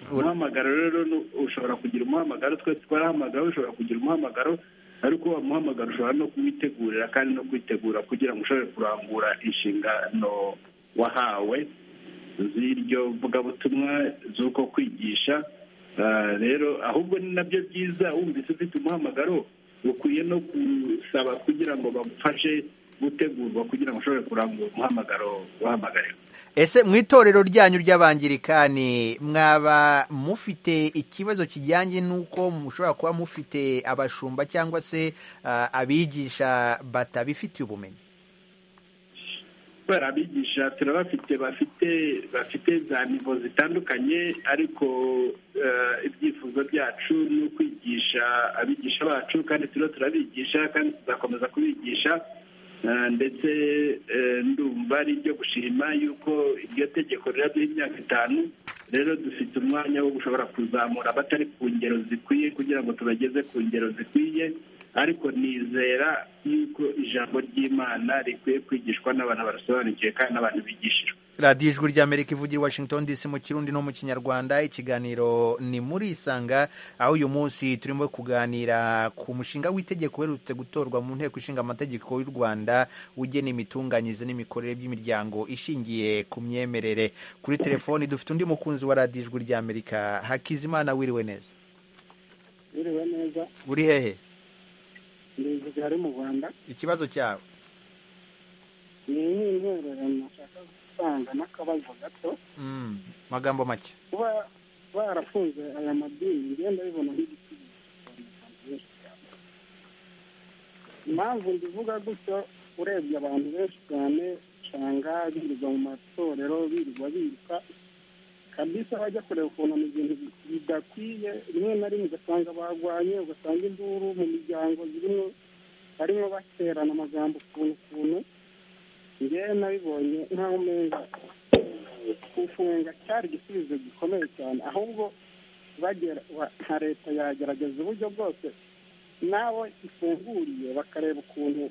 [SPEAKER 13] umuhamagaro rero ni- ushobora kugira umuhamagaro twese twarahamagawe ushobora kugira umuhamagaro ariko uwo muhamagaro ushobora no kuwitegurira kandi no kwitegura kugira ngo ushobore kurangura inshingano wahawe z'iryo vugabutumwa z'uko kwigisha Ah, rero ahubwo ni nabyo byiza wumvise ufite umuhamagaro ukwiye no gusaba kugira ngo bagufashe gutegurwa kugira ngo ushobore kurangura umuhamagaro wahamagariwe
[SPEAKER 1] ese mu itorero ryanyu ry'abangirikani mwaba mufite ikibazo kijyanye n'uko mushobora kuba mufite abashumba cyangwa se ah, abigisha batabifitiye ubumenyi
[SPEAKER 13] kubera abigisha turabafite bafite bafite za nivo zitandukanye ariko eh, ibyifuzo byacu ni ukwigisha abigisha bacu kandi turiho turabigisha kandi tuzakomeza kubigisha Eh, ndetse eh, ndumva ari ibyo gushima yuko iryo tegeko riraduha imyaka itanu rero dufite umwanya wo gushobora kuzamura abatari ku ngero zikwiye kugira ngo tubageze ku ngero zikwiye ariko nizera yuko ijambo ry'imana rikwiye kwigishwa n'abantu barasobanukiwe kandi n'abantu bigishijwe
[SPEAKER 1] radiyo ijwi ry'amerika ivugira i washington dc mu kirundi no mu kinyarwanda ikiganiro ni muri isanga aho uyu munsi turimo kuganira ku mushinga w'itegeko uherutse gutorwa mu nteko ishinga amategeko y'u rwanda ugena imitunganyirize n'imikorere by'imiryango ishingiye ku myemerere kuri telefoni dufite undi mukunzi wa radiyo ijwi ry'amerika hakizimana wiriwe neza
[SPEAKER 6] biriwe neza
[SPEAKER 1] uri hehe
[SPEAKER 6] ndi i kigali mu rwanda
[SPEAKER 1] ikibazo cyawe
[SPEAKER 6] ni nk'intererano nshaka gutanga n'akabazo gato
[SPEAKER 1] Mm, magambo make
[SPEAKER 6] kuba barafunze aya madini ngenda bibona nk'igisubizo benshi cyane impamvu ndivuga gutyo urebye abantu benshi cyane usanga birirwa mu matorero birirwa biruka kabisa bajya kureba ukuntu ni ibintu bidakwiye rimwe na rimwe ugasanga barwanye ugasanga induru mu miryango zirimo barimo baterana amagambo ukuntu ukuntu ngewe nabibonye nkaho umenga gufunga cyari igisubizo gikomeye cyane ahubwo bagera wa- nka leta yagerageza uburyo bwose n'abo ifunguriye bakareba ukuntu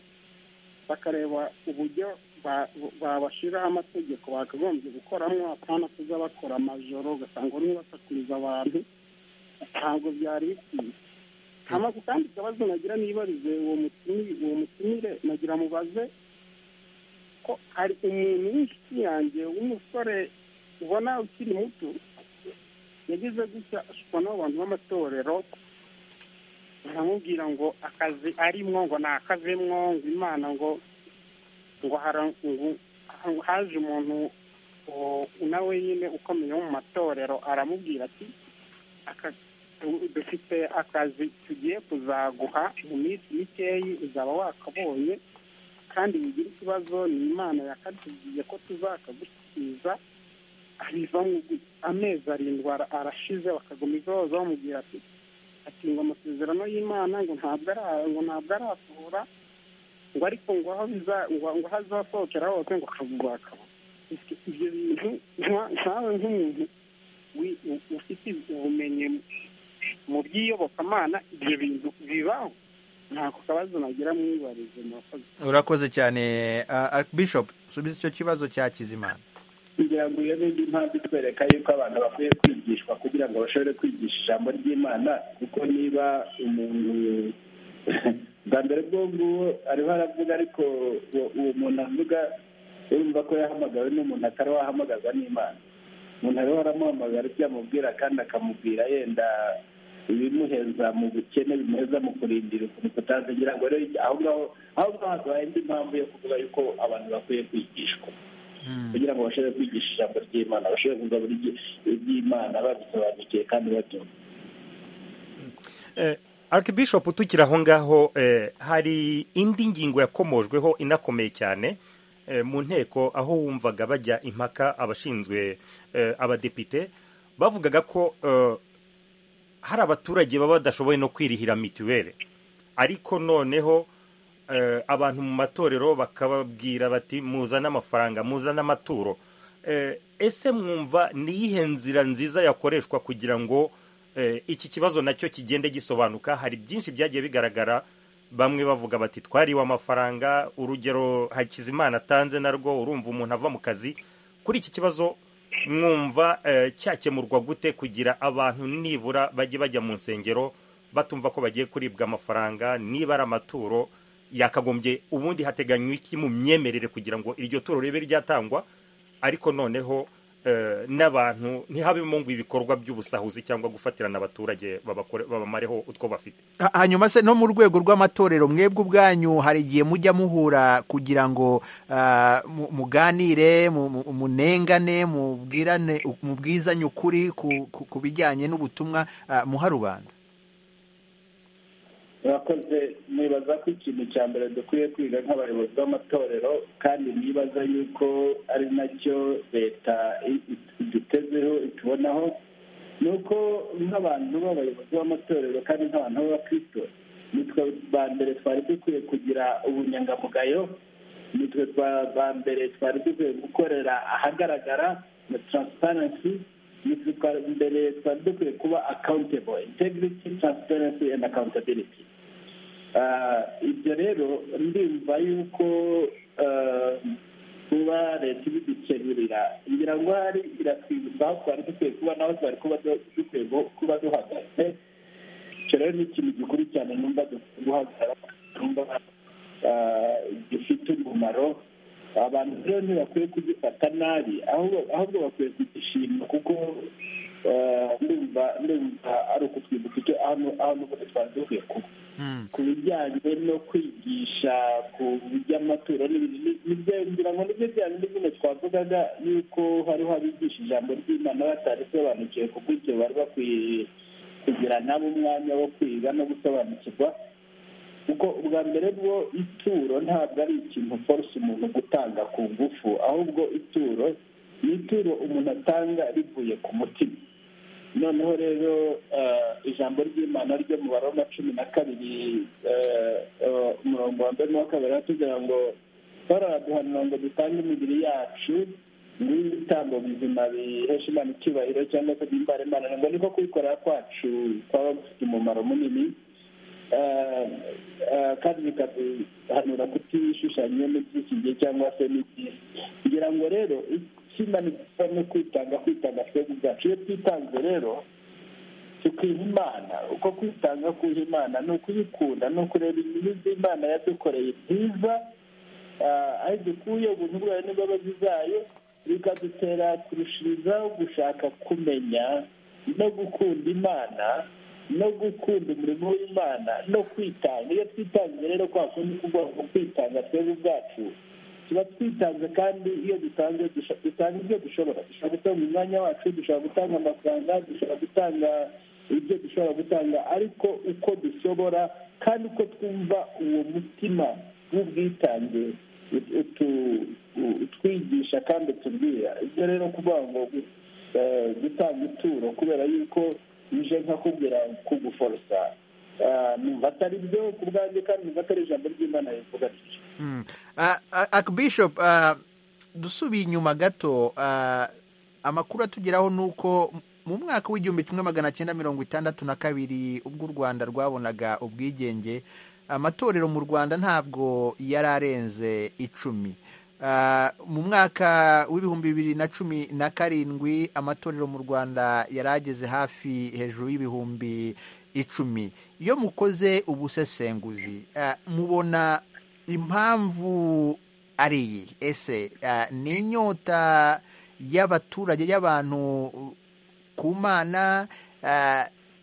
[SPEAKER 6] bakareba uburyo ba- babashyiraho amategeko bakagombye gukoramo akana tuza bakora amajoro ugasanga bamwe basakuriza abantu ntabwo byari bikwiye amazu kandi ikibazo nagira nibarize uwo mutumi uwo mutumire nagira mubaze ko hari umuntu w'inshuti yanjye w'umusore ubona ukiri muto yagize gutya ashukwa n'abantu b'amatorero baramubwira ngo akazi arimo ngo ni akavemo ngo imana ngo ngo hara- ngo- haje umuntu o- nawe nyine ukomeye wo mu matorero aramubwira ati "Aka- du- dufite akazi tugiye kuzaguha mu minsi mikeyi uzaba wakabonye kandi wigira ikibazo ni imana yakatubwiye ko tuzakagusubiza abivamo gutya. amezi arindwi ara- arashize bakagumiza izo bamubwira ati ati ngo amasezerano y'imana ngo ntabwo ara- ngo ntabwo arasohora ngo ariko ngo aho biza ngo ngo aho azasohokera hose ngo akagurwa akaba ibyo bintu nka- nkawe nk'umuntu wi- u- ufite ubumenyi mu by'iyobokamana ibyo bintu bibaho ntako kabazo nagira mwibarize murakoze
[SPEAKER 1] urakoze cyane ah, archbishop subiza icyo kibazo cya kizimana
[SPEAKER 13] kugira ngo iyo n'indi mpamvu itwereka yuko abantu bakwiye kwigishwa kugira ngo bashobore kwigisha ijambo ry'imana kuko niba umuntu bwa mbere bwo nguwo ariho aravuga ariko uwo- uwo muntu avuga urumva ko yahamagawe n'umuntu atari wahamagazwa n'imana umuntu ariho aramuhamagara ibyo amubwira kandi akamubwira yenda ibimuheza mu bukene bimuheza mu kurindira ukuntu kutazagira ngo rero aho ngaho aho ngaho habaye indi mpamvu yo kuvuga yuko abantu bakwiye kwigishwa kugira ngo bashobore kwigisha ijambo ry'imana bashobore kumva buri gi- iby'imana babisobanukiwe kandi babyumva
[SPEAKER 16] eh, Archbishop tukiri aho ngaho eh, hari indi ngingo yakomojweho inakomeye cyane eh, mu nteko aho wumvaga bajya impaka abashinzwe eh, abadepite bavugaga ko eh, hari abaturage baba badashoboye no kwirihira mituweli ariko noneho eh, abantu mu matorero bakababwira bati muzane amafaranga muzane amaturo Eh, ese mwumva ni iyihe nzira nziza yakoreshwa kugira ngo eh, iki kibazo nacyo kigende gisobanuka hari byinshi byagiye bigaragara bamwe bavuga bati twariwe amafaranga urugero hakizimana atanze narwo urumva umuntu ava mu kazi kuri iki kibazo mwumva eh, cyakemurwa gute kugira abantu nibura bajye bajya mu nsengero batumva ko bagiye kuribwa amafaranga niba ari amaturo yakagombye ubundi hateganywa iki mu myemerere kugira ngo iryo turo ribe ryatangwa ariko noneho eh, n'abantu ntihabemo ngo ibikorwa by'ubusahuzi cyangwa gufatirana abaturage babakore- babamareho utwo bafite
[SPEAKER 1] Ha- hanyuma se no mu rwego rw'amatorero mwebwe ubwanyu hari igihe mujya muhura kugira ngo ah, mu- muganire mu- mu- munengane mubwirane mubwizanye ukuri ku- ku- ku bijyanye n'ubutumwa ah, muha rubanda
[SPEAKER 13] murakoze mwibaza ko ikintu cya mbere dukwiye kwiga nk'abayobozi b'amatorero kandi nibaza yuko ari nacyo leta i- i- idutezeho itubonaho ni uko nk'abantu b'abayobozi b'amatorero kandi nk'abantu b'abakristo nitwe ba mbere twari dukwiye kugira ubunyangamugayo nitwe twa- ba mbere twari dukwiye gukorera ahagaragara na transparency nitwe twa mbere twari dukwiye kuba accountable integrity transparency and accountability Ah, ibyo rero ndumva yuko ah, kuba leta ibidukemurira ngira ngo hari iratwibutsa aho twari dukwiye kuba naho twari kuba du- dukwiye gu- kuba duhagaze icyo rero ni ikintu gikuru cyane numva dukwiye guhagarara numva ah, gifite umumaro abantu rero ntibakwiye kugifata nabi ahubwo ahubwo bakwiye kugishima kuko ah, ndumva ndumva ari ukutwibuka icyo ahantu ahantu hose twari dukwiye kuba ku bijyanye no kwigisha ku by'amaturo n'ibindi ni- nibyo ngira ngo nibyo bya bindi bino twavugaga yuko hariho abigisha ijambo ry'imana batari sobanukiwe kuko ibyo bari bakwiye kugira nabo umwanya wo kwiga no gusobanukirwa kuko ubwa mbere bwo ituro ntabwo ari ikintu force umuntu gutanga ku ngufu ahubwo ituro ni ituro umuntu atanga rivuye ku mutima noneho rero eh, ijambo ry'imana ryo mu baroma cumi na kabiri eh, eh, umurongo wa mbere n'uwa kabiri tugira ngo pawulo araduhanira ngo dutange imibiri yacu n'ibitambo bizima bihesha imana icyubahiro cyangwa se bihimbara imana ngo niko kubikorera kwacu kwaba gufite umumaro munini Eh, eh, kandi bikaduhanura kutishushanya n'iby'iki cyangwa se n'iby'isi ngira ngo rero ikimanitse no kwitanga kwitanga twebwe ubwacu iyo twitanze rero tukiha imana uko kwitanga kuha imana ni ukuyikunda ni ukureba ibibi imana yadukoreye byiza ah, aho dukuye ubuntu bwayo n'imbabazi zayo bikadutera kurushirizaho gushaka kumenya no gukunda imana no gukunda umurimo w'imana no kwitanga iyo twitanze rero kwa kundi kugomba kwitanga twebwe ubwacu tuba twitanze kandi iyo dutanze dusha- dutanga ibyo dushobora dushobora gutanga umwanya wacu dushobora gutanga amafaranga dushobora gutanga ibyo dushobora gutanga ariko uko dushobora kandi uko twumva uwo mutima w'ubwitange ut- utu- u- utwigisha kandi utubwira ibyo rero kuvuga ngo eh, gutanga ituro kubera yuko ije nkakubwira kuguforosa ah, numva atari byo ku bwanjye kandi numva atari ijambo ry'imana rivuga ryo
[SPEAKER 1] Mm. Ah, ah, Archbishop ah, dusubiye inyuma gato ah, amakuru atugeraho ni uko mu mwaka w'igihumbi kimwe magana cyenda mirongo itandatu na kabiri ubwo u Rwanda rwabonaga ubwigenge amatorero mu Rwanda ntabwo yari arenze icumi Ah, mu mwaka w'ibihumbi bibiri na cumi na karindwi amatorero mu rwanda yari ageze hafi hejuru y'ibihumbi icumi iyo mukoze ubusesenguzi mubona impamvu ari iyi ese ni inyota y'abaturage y'abantu ku mana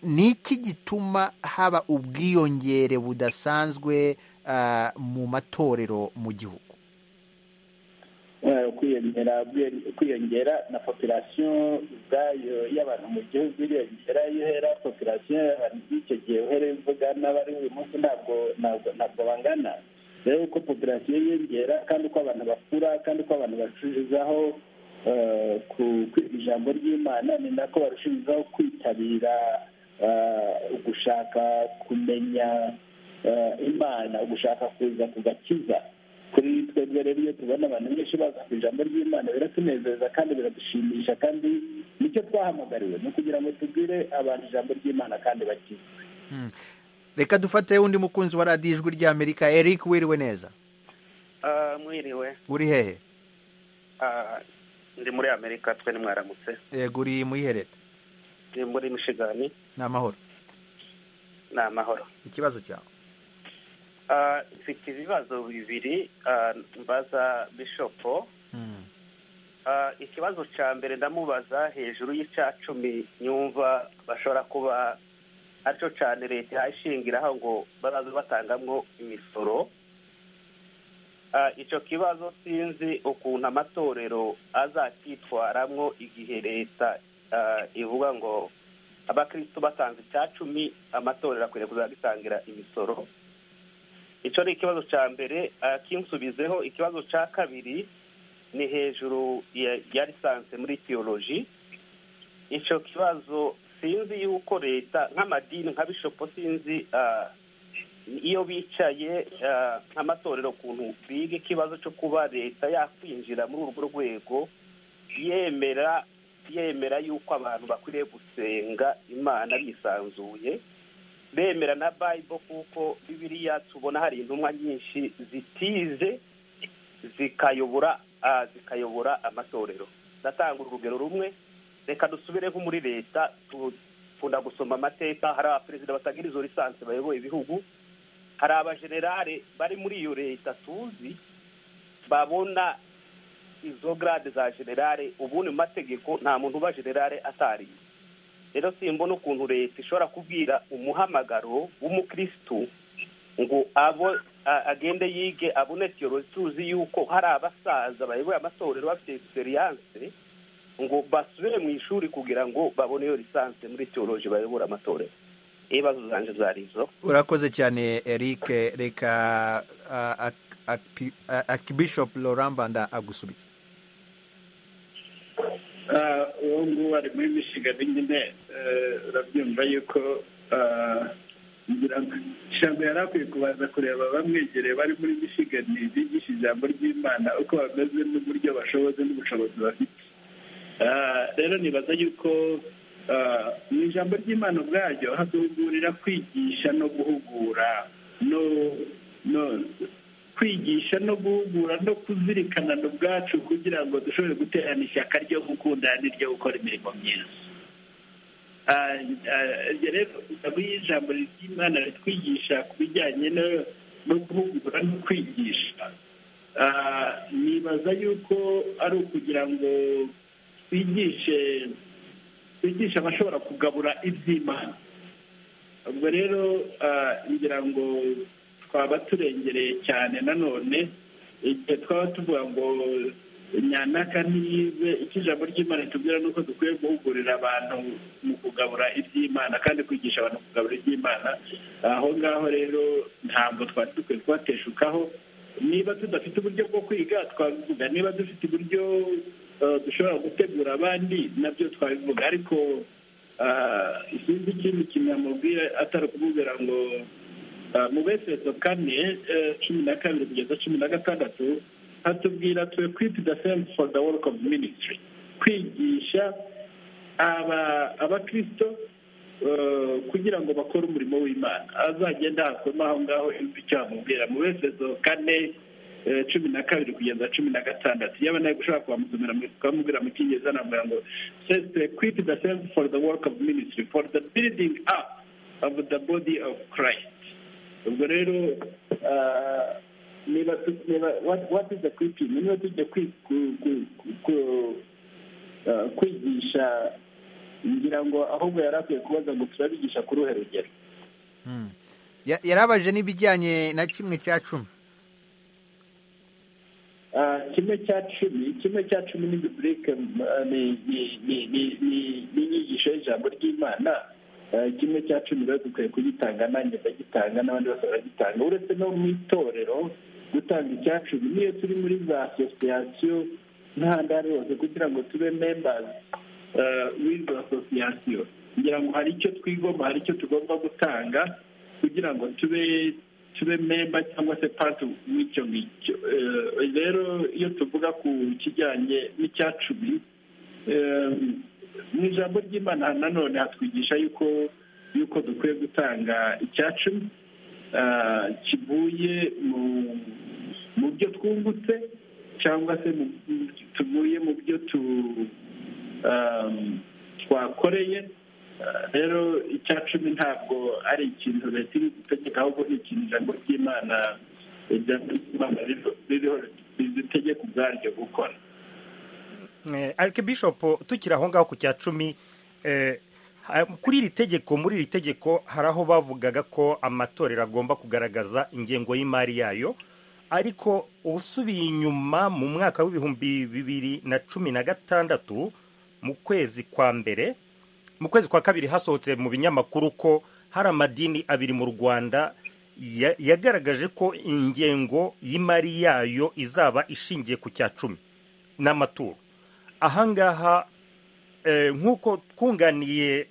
[SPEAKER 1] ni iki gituma haba ubwiyongere budasanzwe mu matorero mu gihugu
[SPEAKER 13] kwiyongera na popirasiyo ubwayo y'abantu mu gihugu iriyongera iyo uhera popirasiyo y'abantu by'icyo gihe uhere imvuga n'abari uyu munsi ntabwo bangana rero uko popirasiyo yiyongera kandi uko abantu bakura kandi uko abantu bacururizaho kwiga ijambo ry'imana ni nako barushijeho kwitabira ugushaka kumenya imana ugushaka kuza ku gakiza kuri twebwe rero iyo tubona abantu benshi baza ku ijambo ry'imana biratunezeza kandi biradushimisha kandi nicyo twahamagariwe ni ukugira ngo tubwire abantu ijambo ry'imana kandi bakize
[SPEAKER 1] reka dufate undi mukunzi wa radiyo ijwi ry'amerika eric wiriwe neza
[SPEAKER 18] mwiriwe
[SPEAKER 1] uri hehe
[SPEAKER 18] ndi muri amerika twe nimwaramutse
[SPEAKER 1] yego uri muri hereta
[SPEAKER 18] ni muri mishigani
[SPEAKER 1] ni amahoro
[SPEAKER 18] ni amahoro
[SPEAKER 1] ikibazo cyawe
[SPEAKER 18] mfite ibibazo bibiri mbaza bishopo ikibazo cya mbere ndamubaza hejuru y'icya cumi nyumva bashobora kuba aricyo cyane leta ihashingiraho ngo bazaze batangamo imisoro icyo kibazo sinzi ukuntu amatorero azacyitwaramo igihe leta ivuga ngo abakristo batanze icya cumi amatorero akwiriye kuzagitangira imisoro icyo ni ikibazo cya mbere akinsubizeho ikibazo cya kabiri ni hejuru ya lisansi muri tiyoloji icyo kibazo sinzi yuko leta nk'amadini nka bishopo sinzi iyo bicaye nk'amatorero ukuntu biga ikibazo cyo kuba leta yakwinjira muri urwo rwego yemera yemera yuko abantu bakwiriye gusenga imana bisanzuye bemera na bayibo kuko bibiriya tubona hari intumwa nyinshi zitize zikayobora zikayobora amatorero ndatanga urugero rumwe reka dusubire nko muri leta dukunda gusoma amateka hari abaperezida batagira izo lisansi bayoboye ibihugu hari abajenerale bari muri iyo leta tuzi babona izo garade za generale ubundi mu mategeko nta muntu uba generale atariye rero simbona ukuntu leta ishobora kubwira umuhamagaro w'umukirisitu ngo abo agende yige abone tiyorozi tuzi yuko hari abasaza bayoboye amatorero bafite egisperiyanse ngo basubire mu ishuri kugira ngo babone iyo lisansi muri tiyoroji bayobora amatorero ibibazo zanjye zari izo
[SPEAKER 1] urakoze cyane eric reka akibishopu lorambanda agusubiza
[SPEAKER 13] uwo nguwo ari muri mishigani nyine urabyumva yuko ijambo yari akwiye kubanza kureba bamwegereye bari muri mishigani bigisha ijambo ry'imana uko bameze n'uburyo bashoboze n'ubushobozi bafite rero nibaza yuko mu ijambo ry'imana ubwaryo haduhugurira kwigisha no guhugura no kwigisha no guhugura no kuzirikana ubwacu kugira ngo dushobore guterana ishyaka ryo gukunda n'iryo gukora imirimo myiza rero ijambo ry'imana ritwigisha ku bijyanye no guhugura no kwigisha nibaza yuko ari ukugira ngo twigishe twigishe abashobora kugabura iby'imana ubwo rero ngira ngo twaba turengereye cyane nanone igihe twaba tuvuga ngo nyanaka ntiyize icyo ijambo ry'imana tubwira ni uko dukwiye guhugurira abantu mu kugabura iby'imana kandi kwigisha abantu kugabura iby'imana aho ngaho rero ntabwo twari dukwiye kubateshukaho niba tudafite uburyo bwo kwiga twabivuga niba dufite uburyo dushobora gutegura abandi nabyo twabivuga ariko sinzi ikindi kintu yamubwira atari ukubwira ngo mu beseso kane cumi na kabiri kugeza cumi na gatandatu hatubwira tu equipe the same for the work of ministry kwigisha abakirisito kugira ngo bakore umurimo w'imana azagenda hakoma aho ngaho yumva icyo bamubwira mu beseso kane cumi na kabiri kugeza cumi na gatandatu yaba nawe gushaka kubamusomera ukamubwira mu cyingereza namubwira ngo sese equipe the same for the work of ministry for the building up of the body of christ ubwo rero niba watuze kwipima niba tujya kwigisha ngira ngo ahubwo yari akwiye kubaza ngo turabigisha ku ruhe rugero
[SPEAKER 1] yarabaje n'ibijyanye na kimwe cya cumi
[SPEAKER 13] kimwe cya cumi kimwe cya cumi ni biburike ni inyigisho y'ijambo ry'imana kimwe cya cumi rero dukwiye kugitanga nanjye ndagitanga n'abandi bose baragitanga uretse no mu itorero gutanga icya cumi niyo turi muri za asosiyasiyo n'ahandi aho ari hose kugira ngo tube membazi w'izo asosiyasiyo kugira ngo hari icyo twigomba hari icyo tugomba gutanga kugira ngo tube tube memba cyangwa se pati w'icyo ngicyo rero iyo tuvuga ku kijyanye n'icya cumi mu ijambo ry'imana nanone hatwigisha yuko yuko dukwiye gutanga icya cumi kivuye mu byo twungutse cyangwa se tuvuye mu byo twakoreye rero icya cumi ntabwo ari ikintu leta iri gutegeka ahubwo ni ikintu ijambo ry'imana ijambo ry'imana ririho ridutegeka ubwaryo gukora
[SPEAKER 16] arike bishopu tukiri aho ngaho ku cya cumi kuri iri tegeko muri iri tegeko hari aho bavugaga ko amatorero agomba kugaragaza ingengo y'imari yayo ariko usubiye inyuma mu mwaka w'ibihumbi bibiri na cumi na gatandatu mu kwezi kwa mbere mu kwezi kwa kabiri hasohotse mu binyamakuru ko hari amadini abiri mu rwanda yagaragaje ko ingengo y'imari yayo izaba ishingiye ku cya cumi n'amaturo ahangaha nk'uko twunganiye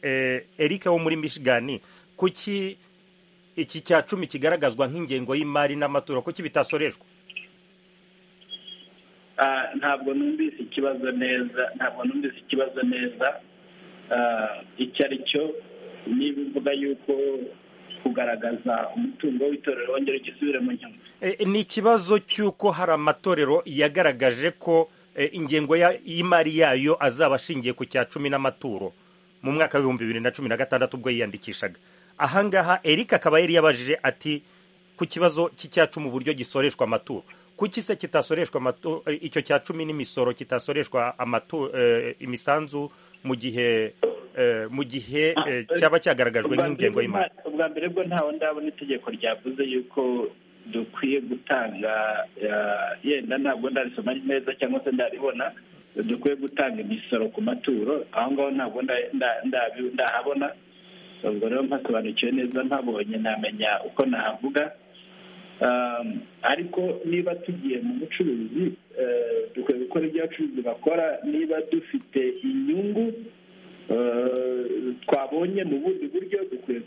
[SPEAKER 16] erike wo muri michigan kuki iki cya cumi kigaragazwa nk'ingengo y'imari n'amaturo kuki bitasoreshwa
[SPEAKER 13] ntabwo numvise ikibazo neza ntabwo numvise ikibazo neza icyo ari cyo niba uvuga yuko kugaragaza umutungo w'itorero wongera ugisubire mu nyungu
[SPEAKER 16] ni ikibazo cy'uko hari amatorero yagaragaje ko ingengo y'imari yayo azaba ashingiye ku cya cumi n'amaturo mu mwaka w'ibihumbi bibiri na cumi na gatandatu ubwo yiyandikishaga ahangaha eric akaba yari yabajije ati ku kibazo cy'icyacumi uburyo gisoreshwa amaturo kuki se kitasoreshwa icyo cya cumi n'imisoro kitasoreshwa imisanzu mu gihe mu gihe cyaba cyagaragajwe n'ingengo y'imari
[SPEAKER 13] ubwa mbere bwo ntawe ndabona itegeko ryavuze yuko dukwiye gutanga yenda ntabwo ndarisoma neza cyangwa se ndaribona dukwiye gutanga imisoro ku maturo aho ngaho ntabwo ndahabona ubwo rero mpasobanukiwe neza mpabonye ntamenya uko nahavuga ariko niba tugiye mu bucuruzi dukwiye gukora ibyo abacuruzi bakora niba dufite inyungu twabonye mu bundi buryo dukwiye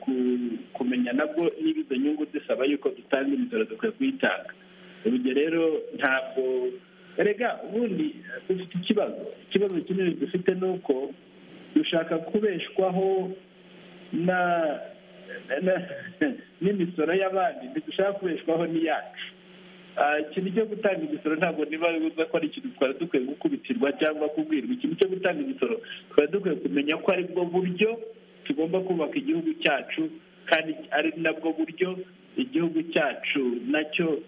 [SPEAKER 13] kumenya nabwo niba izo nyungu zisaba yuko dutanga imisoro dukwiye kuyitanga urugero rero ntabwo rega ubundi dufite ikibazo ikibazo kinini dufite ni uko dushaka kubeshwaho n'imisoro y'abandi ntidushaka kubeshwaho n'iyacu ikintu cyo gutanga imisoro ntabwo niba bibuza ko ari ikintu twari dukwiye gukubitirwa cyangwa kubwirwa ikintu cyo gutanga imisoro twari dukwiye kumenya ko ari bwo buryo tugomba kubaka igihugu cyacu kandi ari nabwo buryo igihugu cyacu nacyo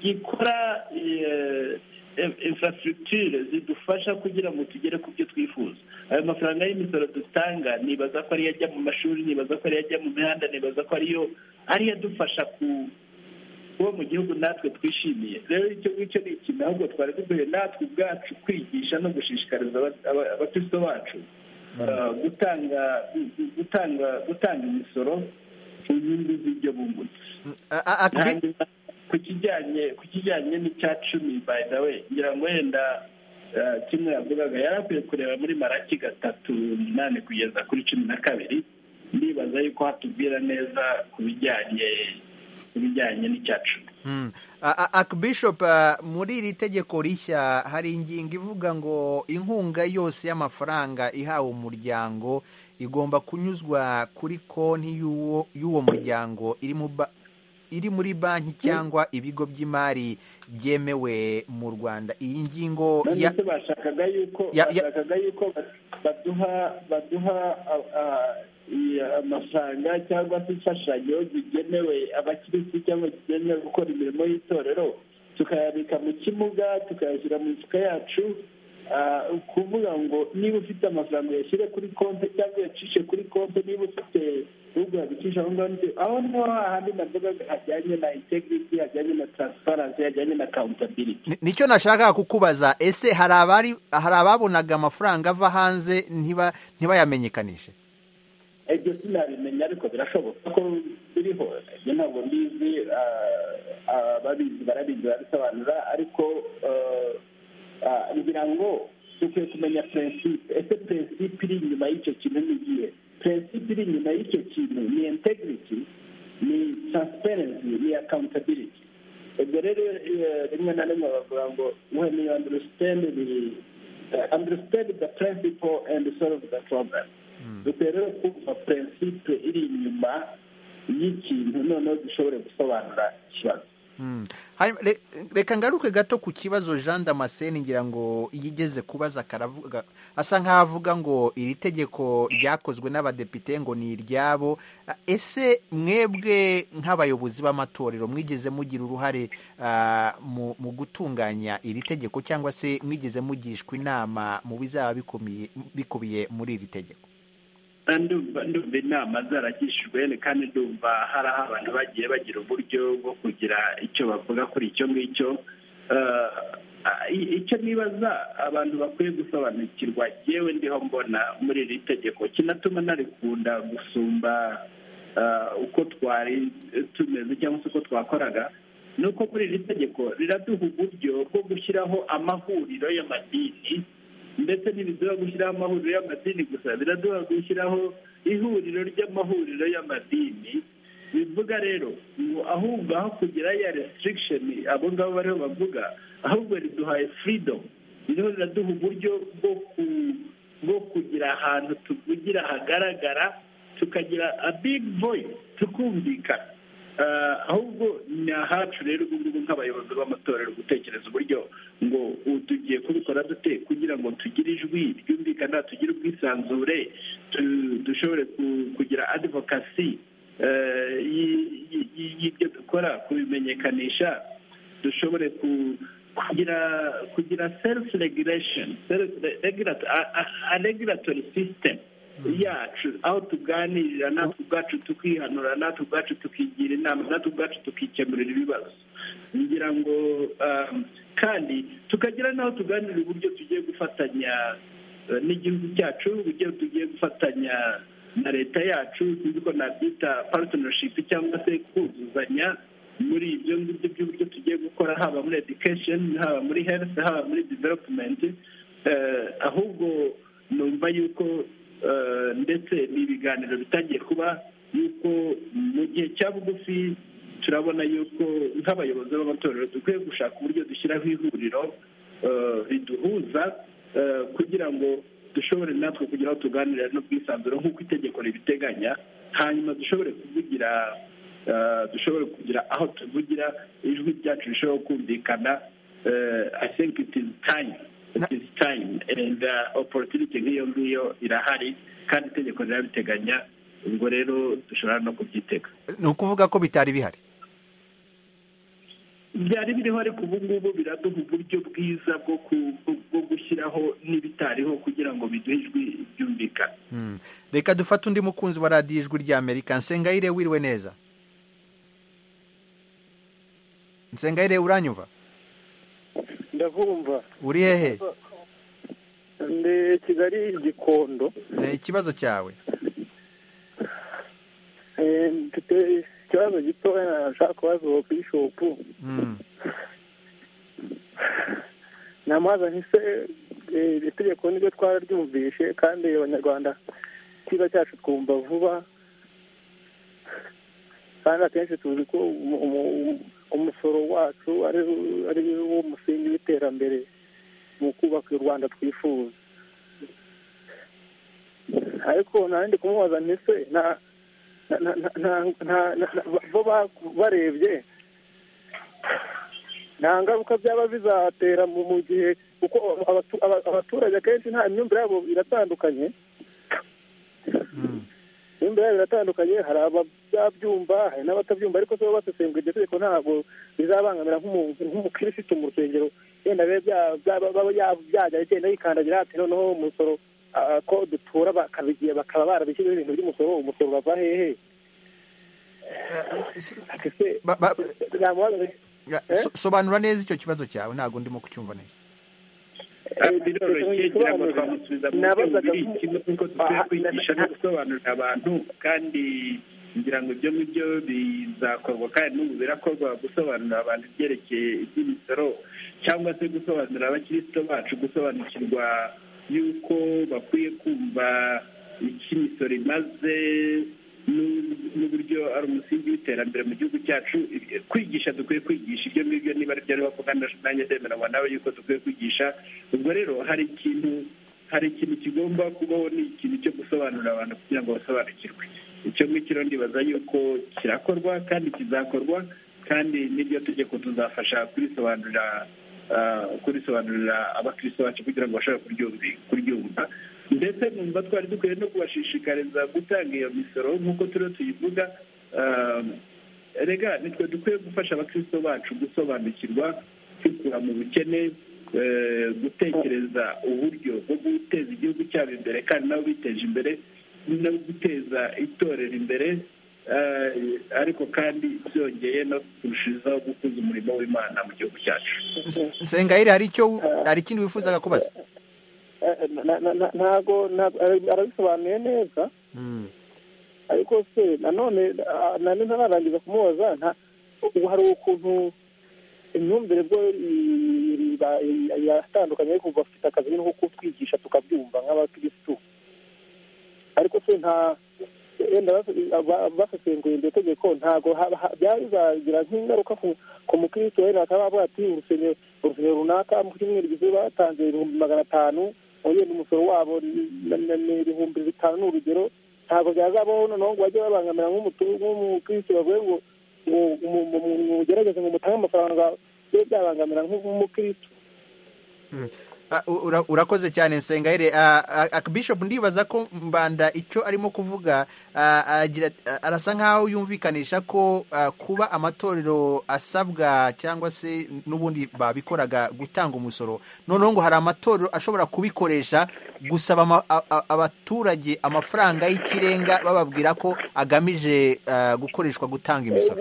[SPEAKER 13] gikora infrastructure zidufasha kugira ngo tugere ku byo twifuza ayo mafaranga y'imisoro dutanga nibaza ko ariyo ajya mu mashuri nibaza ko ariyo ajya mu mihanda nibaza ko ariyo ariyo adufasha ku kuba mu gihugu natwe twishimiye rero icyo ngicyo ni ikintu ahubwo twari dukwiye natwe ubwacu kwigisha no gushishikariza abakristo bacu gutanga gutanga gutanga imisoro ku nyungu z'ibyo bungutse ku kijyanye ku kijyanye n'icya cumi by the way ngira ngo wenda kimwe yavugaga yari akwiye kureba muri maraki gatatu umunani kugeza kuri cumi na kabiri ndibaza yuko hatubwira neza ku bijyanye ibijyanye n'icyacu
[SPEAKER 1] akbishop muri iri tegeko rishya hari ingingo ivuga ngo inkunga yose y'amafaranga ihawe umuryango igomba kunyuzwa kuri konti y'uwo muryango iri muri banki cyangwa ibigo by'imari byemewe mu rwanda iyi ngingo
[SPEAKER 13] bashakaga yuko baduha amafaranga cyangwa se imfashanyo zigenewe abakirisitu cyangwa zigenewe gukora imirimo y'itorero tukayabika mu kimuga tukayashyira mu mifuka yacu kuvuga ngo niba ufite amafaranga uyashyire kuri konti cyangwa uyacishe kuri konti niba ufite ahubwo yabicisha aho ngaho aho niho hahandi navuga hajyanye na integrity hajyanye na transparency hajyanye na accountability
[SPEAKER 1] nicyo nashakaga kukubaza ese hari abari hari ababonaga amafaranga ava hanze ntibayamenyekanishe
[SPEAKER 13] ibyo sinabimenya ariko birashoboka ko biriho ibyo ntabwo mbizi ababizi barabizi barabisobanura ariko ngira ngo dukwiye kumenya prinsipe ese prinsipe iri inyuma y'icyo kintu ni iyihe prinsipe iri inyuma y'icyo kintu ni integrity ni transparency ni accountability ubwo rero rimwe na rimwe bavuga ngo when you understand the understand the principle and solve the problem dukwiye rero kumva prinsipe iri inyuma y'ikintu noneho dushobore gusobanura ikibazo
[SPEAKER 1] reka ngaruke gato ku kibazo jean damascene ngira ngo iyo igeze kubaza karavuga asa nk'aho avuga ngo iri tegeko ryakozwe n'abadepite ngo ni iryabo ese mwebwe nk'abayobozi b'amatorero mwigeze mugira uruhare mu gutunganya iri tegeko cyangwa se mwigeze mugishwa inama mu bizaba bikubiye muri iri tegeko
[SPEAKER 13] ndumva ndumva inama zaragishijwe kandi ndumva hari aho abantu bagiye bagira uburyo bwo kugira icyo bavuga kuri icyo ngicyo icyo nibaza abantu bakwiye gusobanukirwa yewe ndiho mbona muri iri tegeko kinatuma narikunda gusumba uko twari tumeze cyangwa se uko twakoraga ni uko muri iri tegeko riraduha uburyo bwo gushyiraho amahuriro y'amadini ndetse ntibiduha gushyiraho amahuriro y'amadini gusa biraduha gushyiraho ihuriro ry'amahuriro y'amadini bivuga rero ngo ahubwo aho kugira ya restrikisheni abo ngabo bariho bavuga ahubwo riduhaye freedom ririho riraduha uburyo bwo kugira ahantu tuvugira hagaragara tukagira a big voice tukumvikana ahubwo ni ahacu rero ubu ngubu nk'abayobozi b'amatorero gutekereza uburyo ngo tugiye kubikora dute kugira ngo tugire ijwi ryumvikana tugire ubwisanzure dushobore kugira adivokasi y'ibyo dukora kubimenyekanisha dushobore kugira kugira serufu regiresheni regiratori sisitemu yacu aho tuganirira natwe ubwacu tukihanura natwe ubwacu tukigira inama natwe ubwacu tukikemurira ibibazo ngira ngo kandi tukagira n'aho tuganirira uburyo tugiye gufatanya n'igihugu cyacu uburyo tugiye gufatanya na leta yacu tuzi ko nabyita paritonashipu cyangwa se kuzuzanya muri ibyo ngibyo by'uburyo tugiye gukora haba muri edikesheni haba muri herifu haba muri developumenti ahubwo numva yuko ndetse ni ibiganiro bitangiye kuba yuko mu gihe cya bugufi turabona yuko nk'abayobozi b'amatorero dukwiye gushaka uburyo dushyiraho ihuriro riduhuza kugira ngo dushobore natwe kugira aho tuganirira n'ubwisanzure nk'uko itegeko ribiteganya hanyuma dushobore kuvugira dushobore kugira aho tuvugira ijwi ryacu rishobora kumvikana i think it is time iti time and opportunity nk'iyo ngiyo irahari kandi itegeko rirabiteganya ubwo rero dushobora no kubyitega
[SPEAKER 1] ni ukuvuga ko bitari bihari
[SPEAKER 13] byari biriho ariko ubu ngubu biraduha uburyo bwiza bwo gushyiraho n'ibitariho kugira ngo biduhe ijwi ryumvikana
[SPEAKER 1] reka dufate undi mukunzi wa radiyo ijwi rya amerika nsengayire wiriwe neza nsengayire uranyumva
[SPEAKER 4] ndavumva
[SPEAKER 1] uri hehe
[SPEAKER 4] ndi kigali gikondo
[SPEAKER 1] ikibazo cyawe
[SPEAKER 4] mfite ikibazo gitoya nashaka kubaza uwo bishopu namubaza ntise iri tegeko niryo twararyumvishe kandi abanyarwanda icyiza cyacu twumva vuba kandi akenshi tuzi ko umusoro wacu ari wo musingi w'iterambere mu kubaka u rwanda twifuza ariko nandi kumubaza ndetse bo barebye nta ngaruka byaba bizatera mu gihe kuko abaturage akenshi nta myumvire yabo iratandukanye imbere biratandukanye hari ababyumva hari n'abatabyumva ariko se basesengura iryo tegeko ntabwo bizabangamira nk'umukirisitu mu rusengero yenda bibe byajya igenda yikandagira ati noneho umusoro ko dutura bakabigiye bakaba barabishyizeho ibintu by'umusoro umusoro urava hehe
[SPEAKER 1] sobanura neza icyo kibazo cyawe ntabwo ndimo kucyumva neza
[SPEAKER 13] nabazaga nk'uko dukwiye kwigisha no gusobanurira abantu kandi ngira ngo ibyo ngibyo bizakorwa kandi n'ubu birakorwa gusobanurira abantu ibyerekeye iby'imisoro cyangwa se gusobanurira abakiristo bacu gusobanukirwa yuko bakwiye kumva icyo imisoro imaze n'uburyo ari umusingi w'iterambere mu gihugu cyacu kwigisha dukwiye kwigisha ibyo ngibyo niba ari byo ariho kuko nanjye ndemeranywa nawe yuko dukwiye kwigisha ubwo rero hari ikintu hari ikintu kigomba kubaho ni ikintu cyo gusobanurira abantu kugira ngo basobanukirwe icyo ngicyo ndibaza yuko kirakorwa kandi kizakorwa kandi n'iryo tegeko tuzafasha kurisobanurira kurisobanurira abakirisito bacu kugira ngo bashobore kuryumva ndetse numva twari dukwiye no kubashishikariza gutanga iyo misoro nk'uko turiho tuyivuga rega nitwe dukwiye gufasha abakirisito bacu gusobanukirwa kwikura mu bukene gutekereza uburyo bwo guteza igihugu cyabo imbere kandi nabo biteje imbere no guteza itorero imbere ariko kandi byongeye no kurushijeho gukuza umurimo w'imana mu gihugu cyacu
[SPEAKER 1] nsengayire hari icyo hari ikindi wifuzaga kubaza
[SPEAKER 4] ntabwo arabisobanuye neza ariko se nanone nanone ntararangiza kumubaza ubu hari ukuntu imyumvire bwo yatandukanye ariko bafite akazi nko kutwigisha tukabyumva nk'abakirisitu ariko se nta wenda basesenguye iryo tegeko ntabwo byazagira nk'ingaruka ku mukristo wenda bakaba bavuga ati urusengero urusengero runaka mu cyumweru gize batanze ibihumbi magana atanu wenda umusoro wabo ni ibihumbi bitanu ni urugero ntabwo byazabaho noneho ngo bajye babangamira nk'umukristo bavuye ngo mugerageze ngo mutange amafaranga bibe byabangamira nk'umukristo
[SPEAKER 1] urakoze cyane nsengayire bishop ndibaza ko mbanda icyo arimo kuvuga arasa nkaho yumvikanisha ko kuba amatorero asabwa cyangwa se n'ubundi babikoraga gutanga umusoro noneho ngo hari amatorero ashobora kubikoresha gusaba abaturage amafaranga y'ikirenga bababwira ko agamije gukoreshwa gutanga imisoro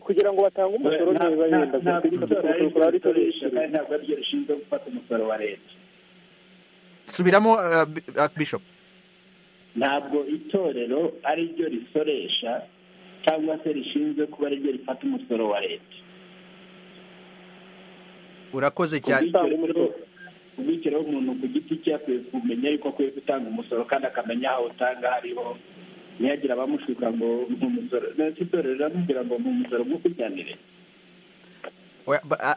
[SPEAKER 4] kugira ngo batange umusoro neza yenda
[SPEAKER 13] ntabwo aribyo rishinzwe gufata umusoro wa leta
[SPEAKER 1] subiramo bishop
[SPEAKER 13] ntabwo itorero ari ryo risoresha cyangwa se rishinzwe kuba ari ryo rifata umusoro wa leta
[SPEAKER 1] urakoze cyane
[SPEAKER 13] ubwikiraho umuntu ku giti cye akwiye kumenya yuko akwiye gutanga umusoro kandi akamenya aho utanga hariho ntiyagire abamushuka ngo umusoro ndetse itorero riramubwira ngo umusoro nk'ukujyanire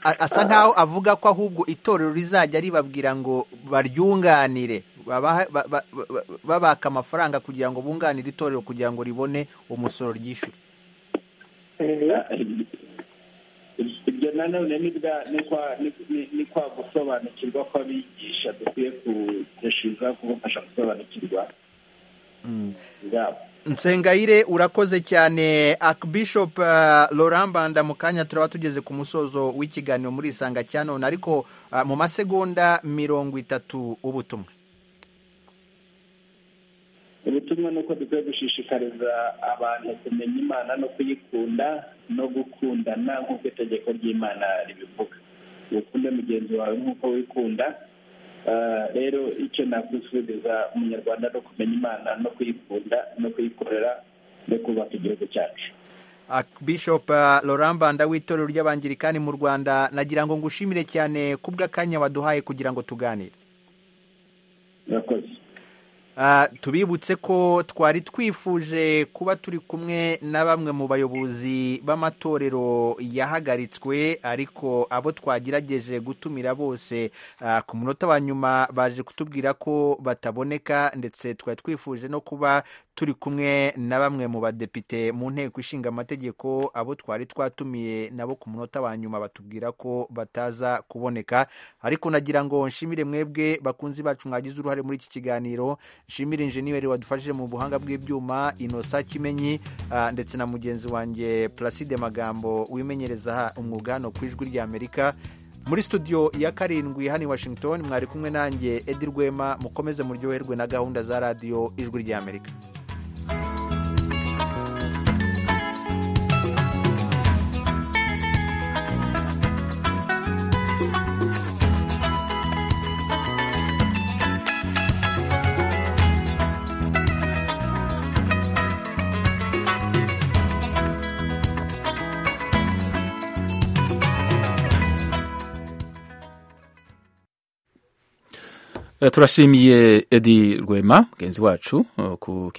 [SPEAKER 1] asa nkaho avuga ko ahubwo itorero rizajya ribabwira ngo baryunganire babaka amafaranga kugira ngo bunganire itorero kugira ngo ribone umusoro ryishyure
[SPEAKER 13] ibyo nanone ni kwa gusobanukirwa kw'abigisha dukwiye kurushiza kubafasha gusobanukirwa
[SPEAKER 1] nsengayire urakoze cyane akibishop laurent banda mu kanya turaba tugeze ku musozo w'ikiganiro muri isanga cya none ariko mu masegonda mirongo itatu ubutumwa
[SPEAKER 13] ubutumwa ni uko dukwiye gushishikariza abantu kumenya imana no kuyikunda no gukundana nk'uko itegeko ry'imana ribivuga ukunde mugenzi wawe nk'uko wikunda rero icyo nakwifuriza umunyarwanda no kumenya imana no kuyikunda no kuyikorera no kubaka igihugu cyacu
[SPEAKER 1] bishop laurent banda w'itorero ry'abangirikani mu rwanda nagira ngo ngushimire cyane ku bw'akanya waduhaye kugira ngo tuganire
[SPEAKER 13] murakoze
[SPEAKER 1] tubibutse ko twari twifuje kuba turi kumwe na bamwe mu bayobozi b'amatorero yahagaritswe ariko abo twagerageje gutumira bose ku munota wa nyuma baje kutubwira ko bataboneka ndetse twari twifuje no kuba turi kumwe na bamwe mu badepite mu nteko ishinga amategeko abo twari twatumiye nabo ku munota wa nyuma batubwira ko bataza kuboneka ariko nagira ngo nshimire mwebwe bakunzi bacu mwagize uruhare muri iki kiganiro nshimira injeniyeri wadufashije mu buhanga bw'ibyuma inosa kimenyi ah, ndetse na mugenzi wanjye placide magambo wimenyereza umwuga hano ku ijwi ry'amerika muri studio ya karindwi hano i washington mwari kumwe nanjye edi rwema mukomeze muryoherwe na gahunda za radiyo ijwi ry'amerika
[SPEAKER 19] Eh, turashimiye edi rwema mugenzi wacu eh, ku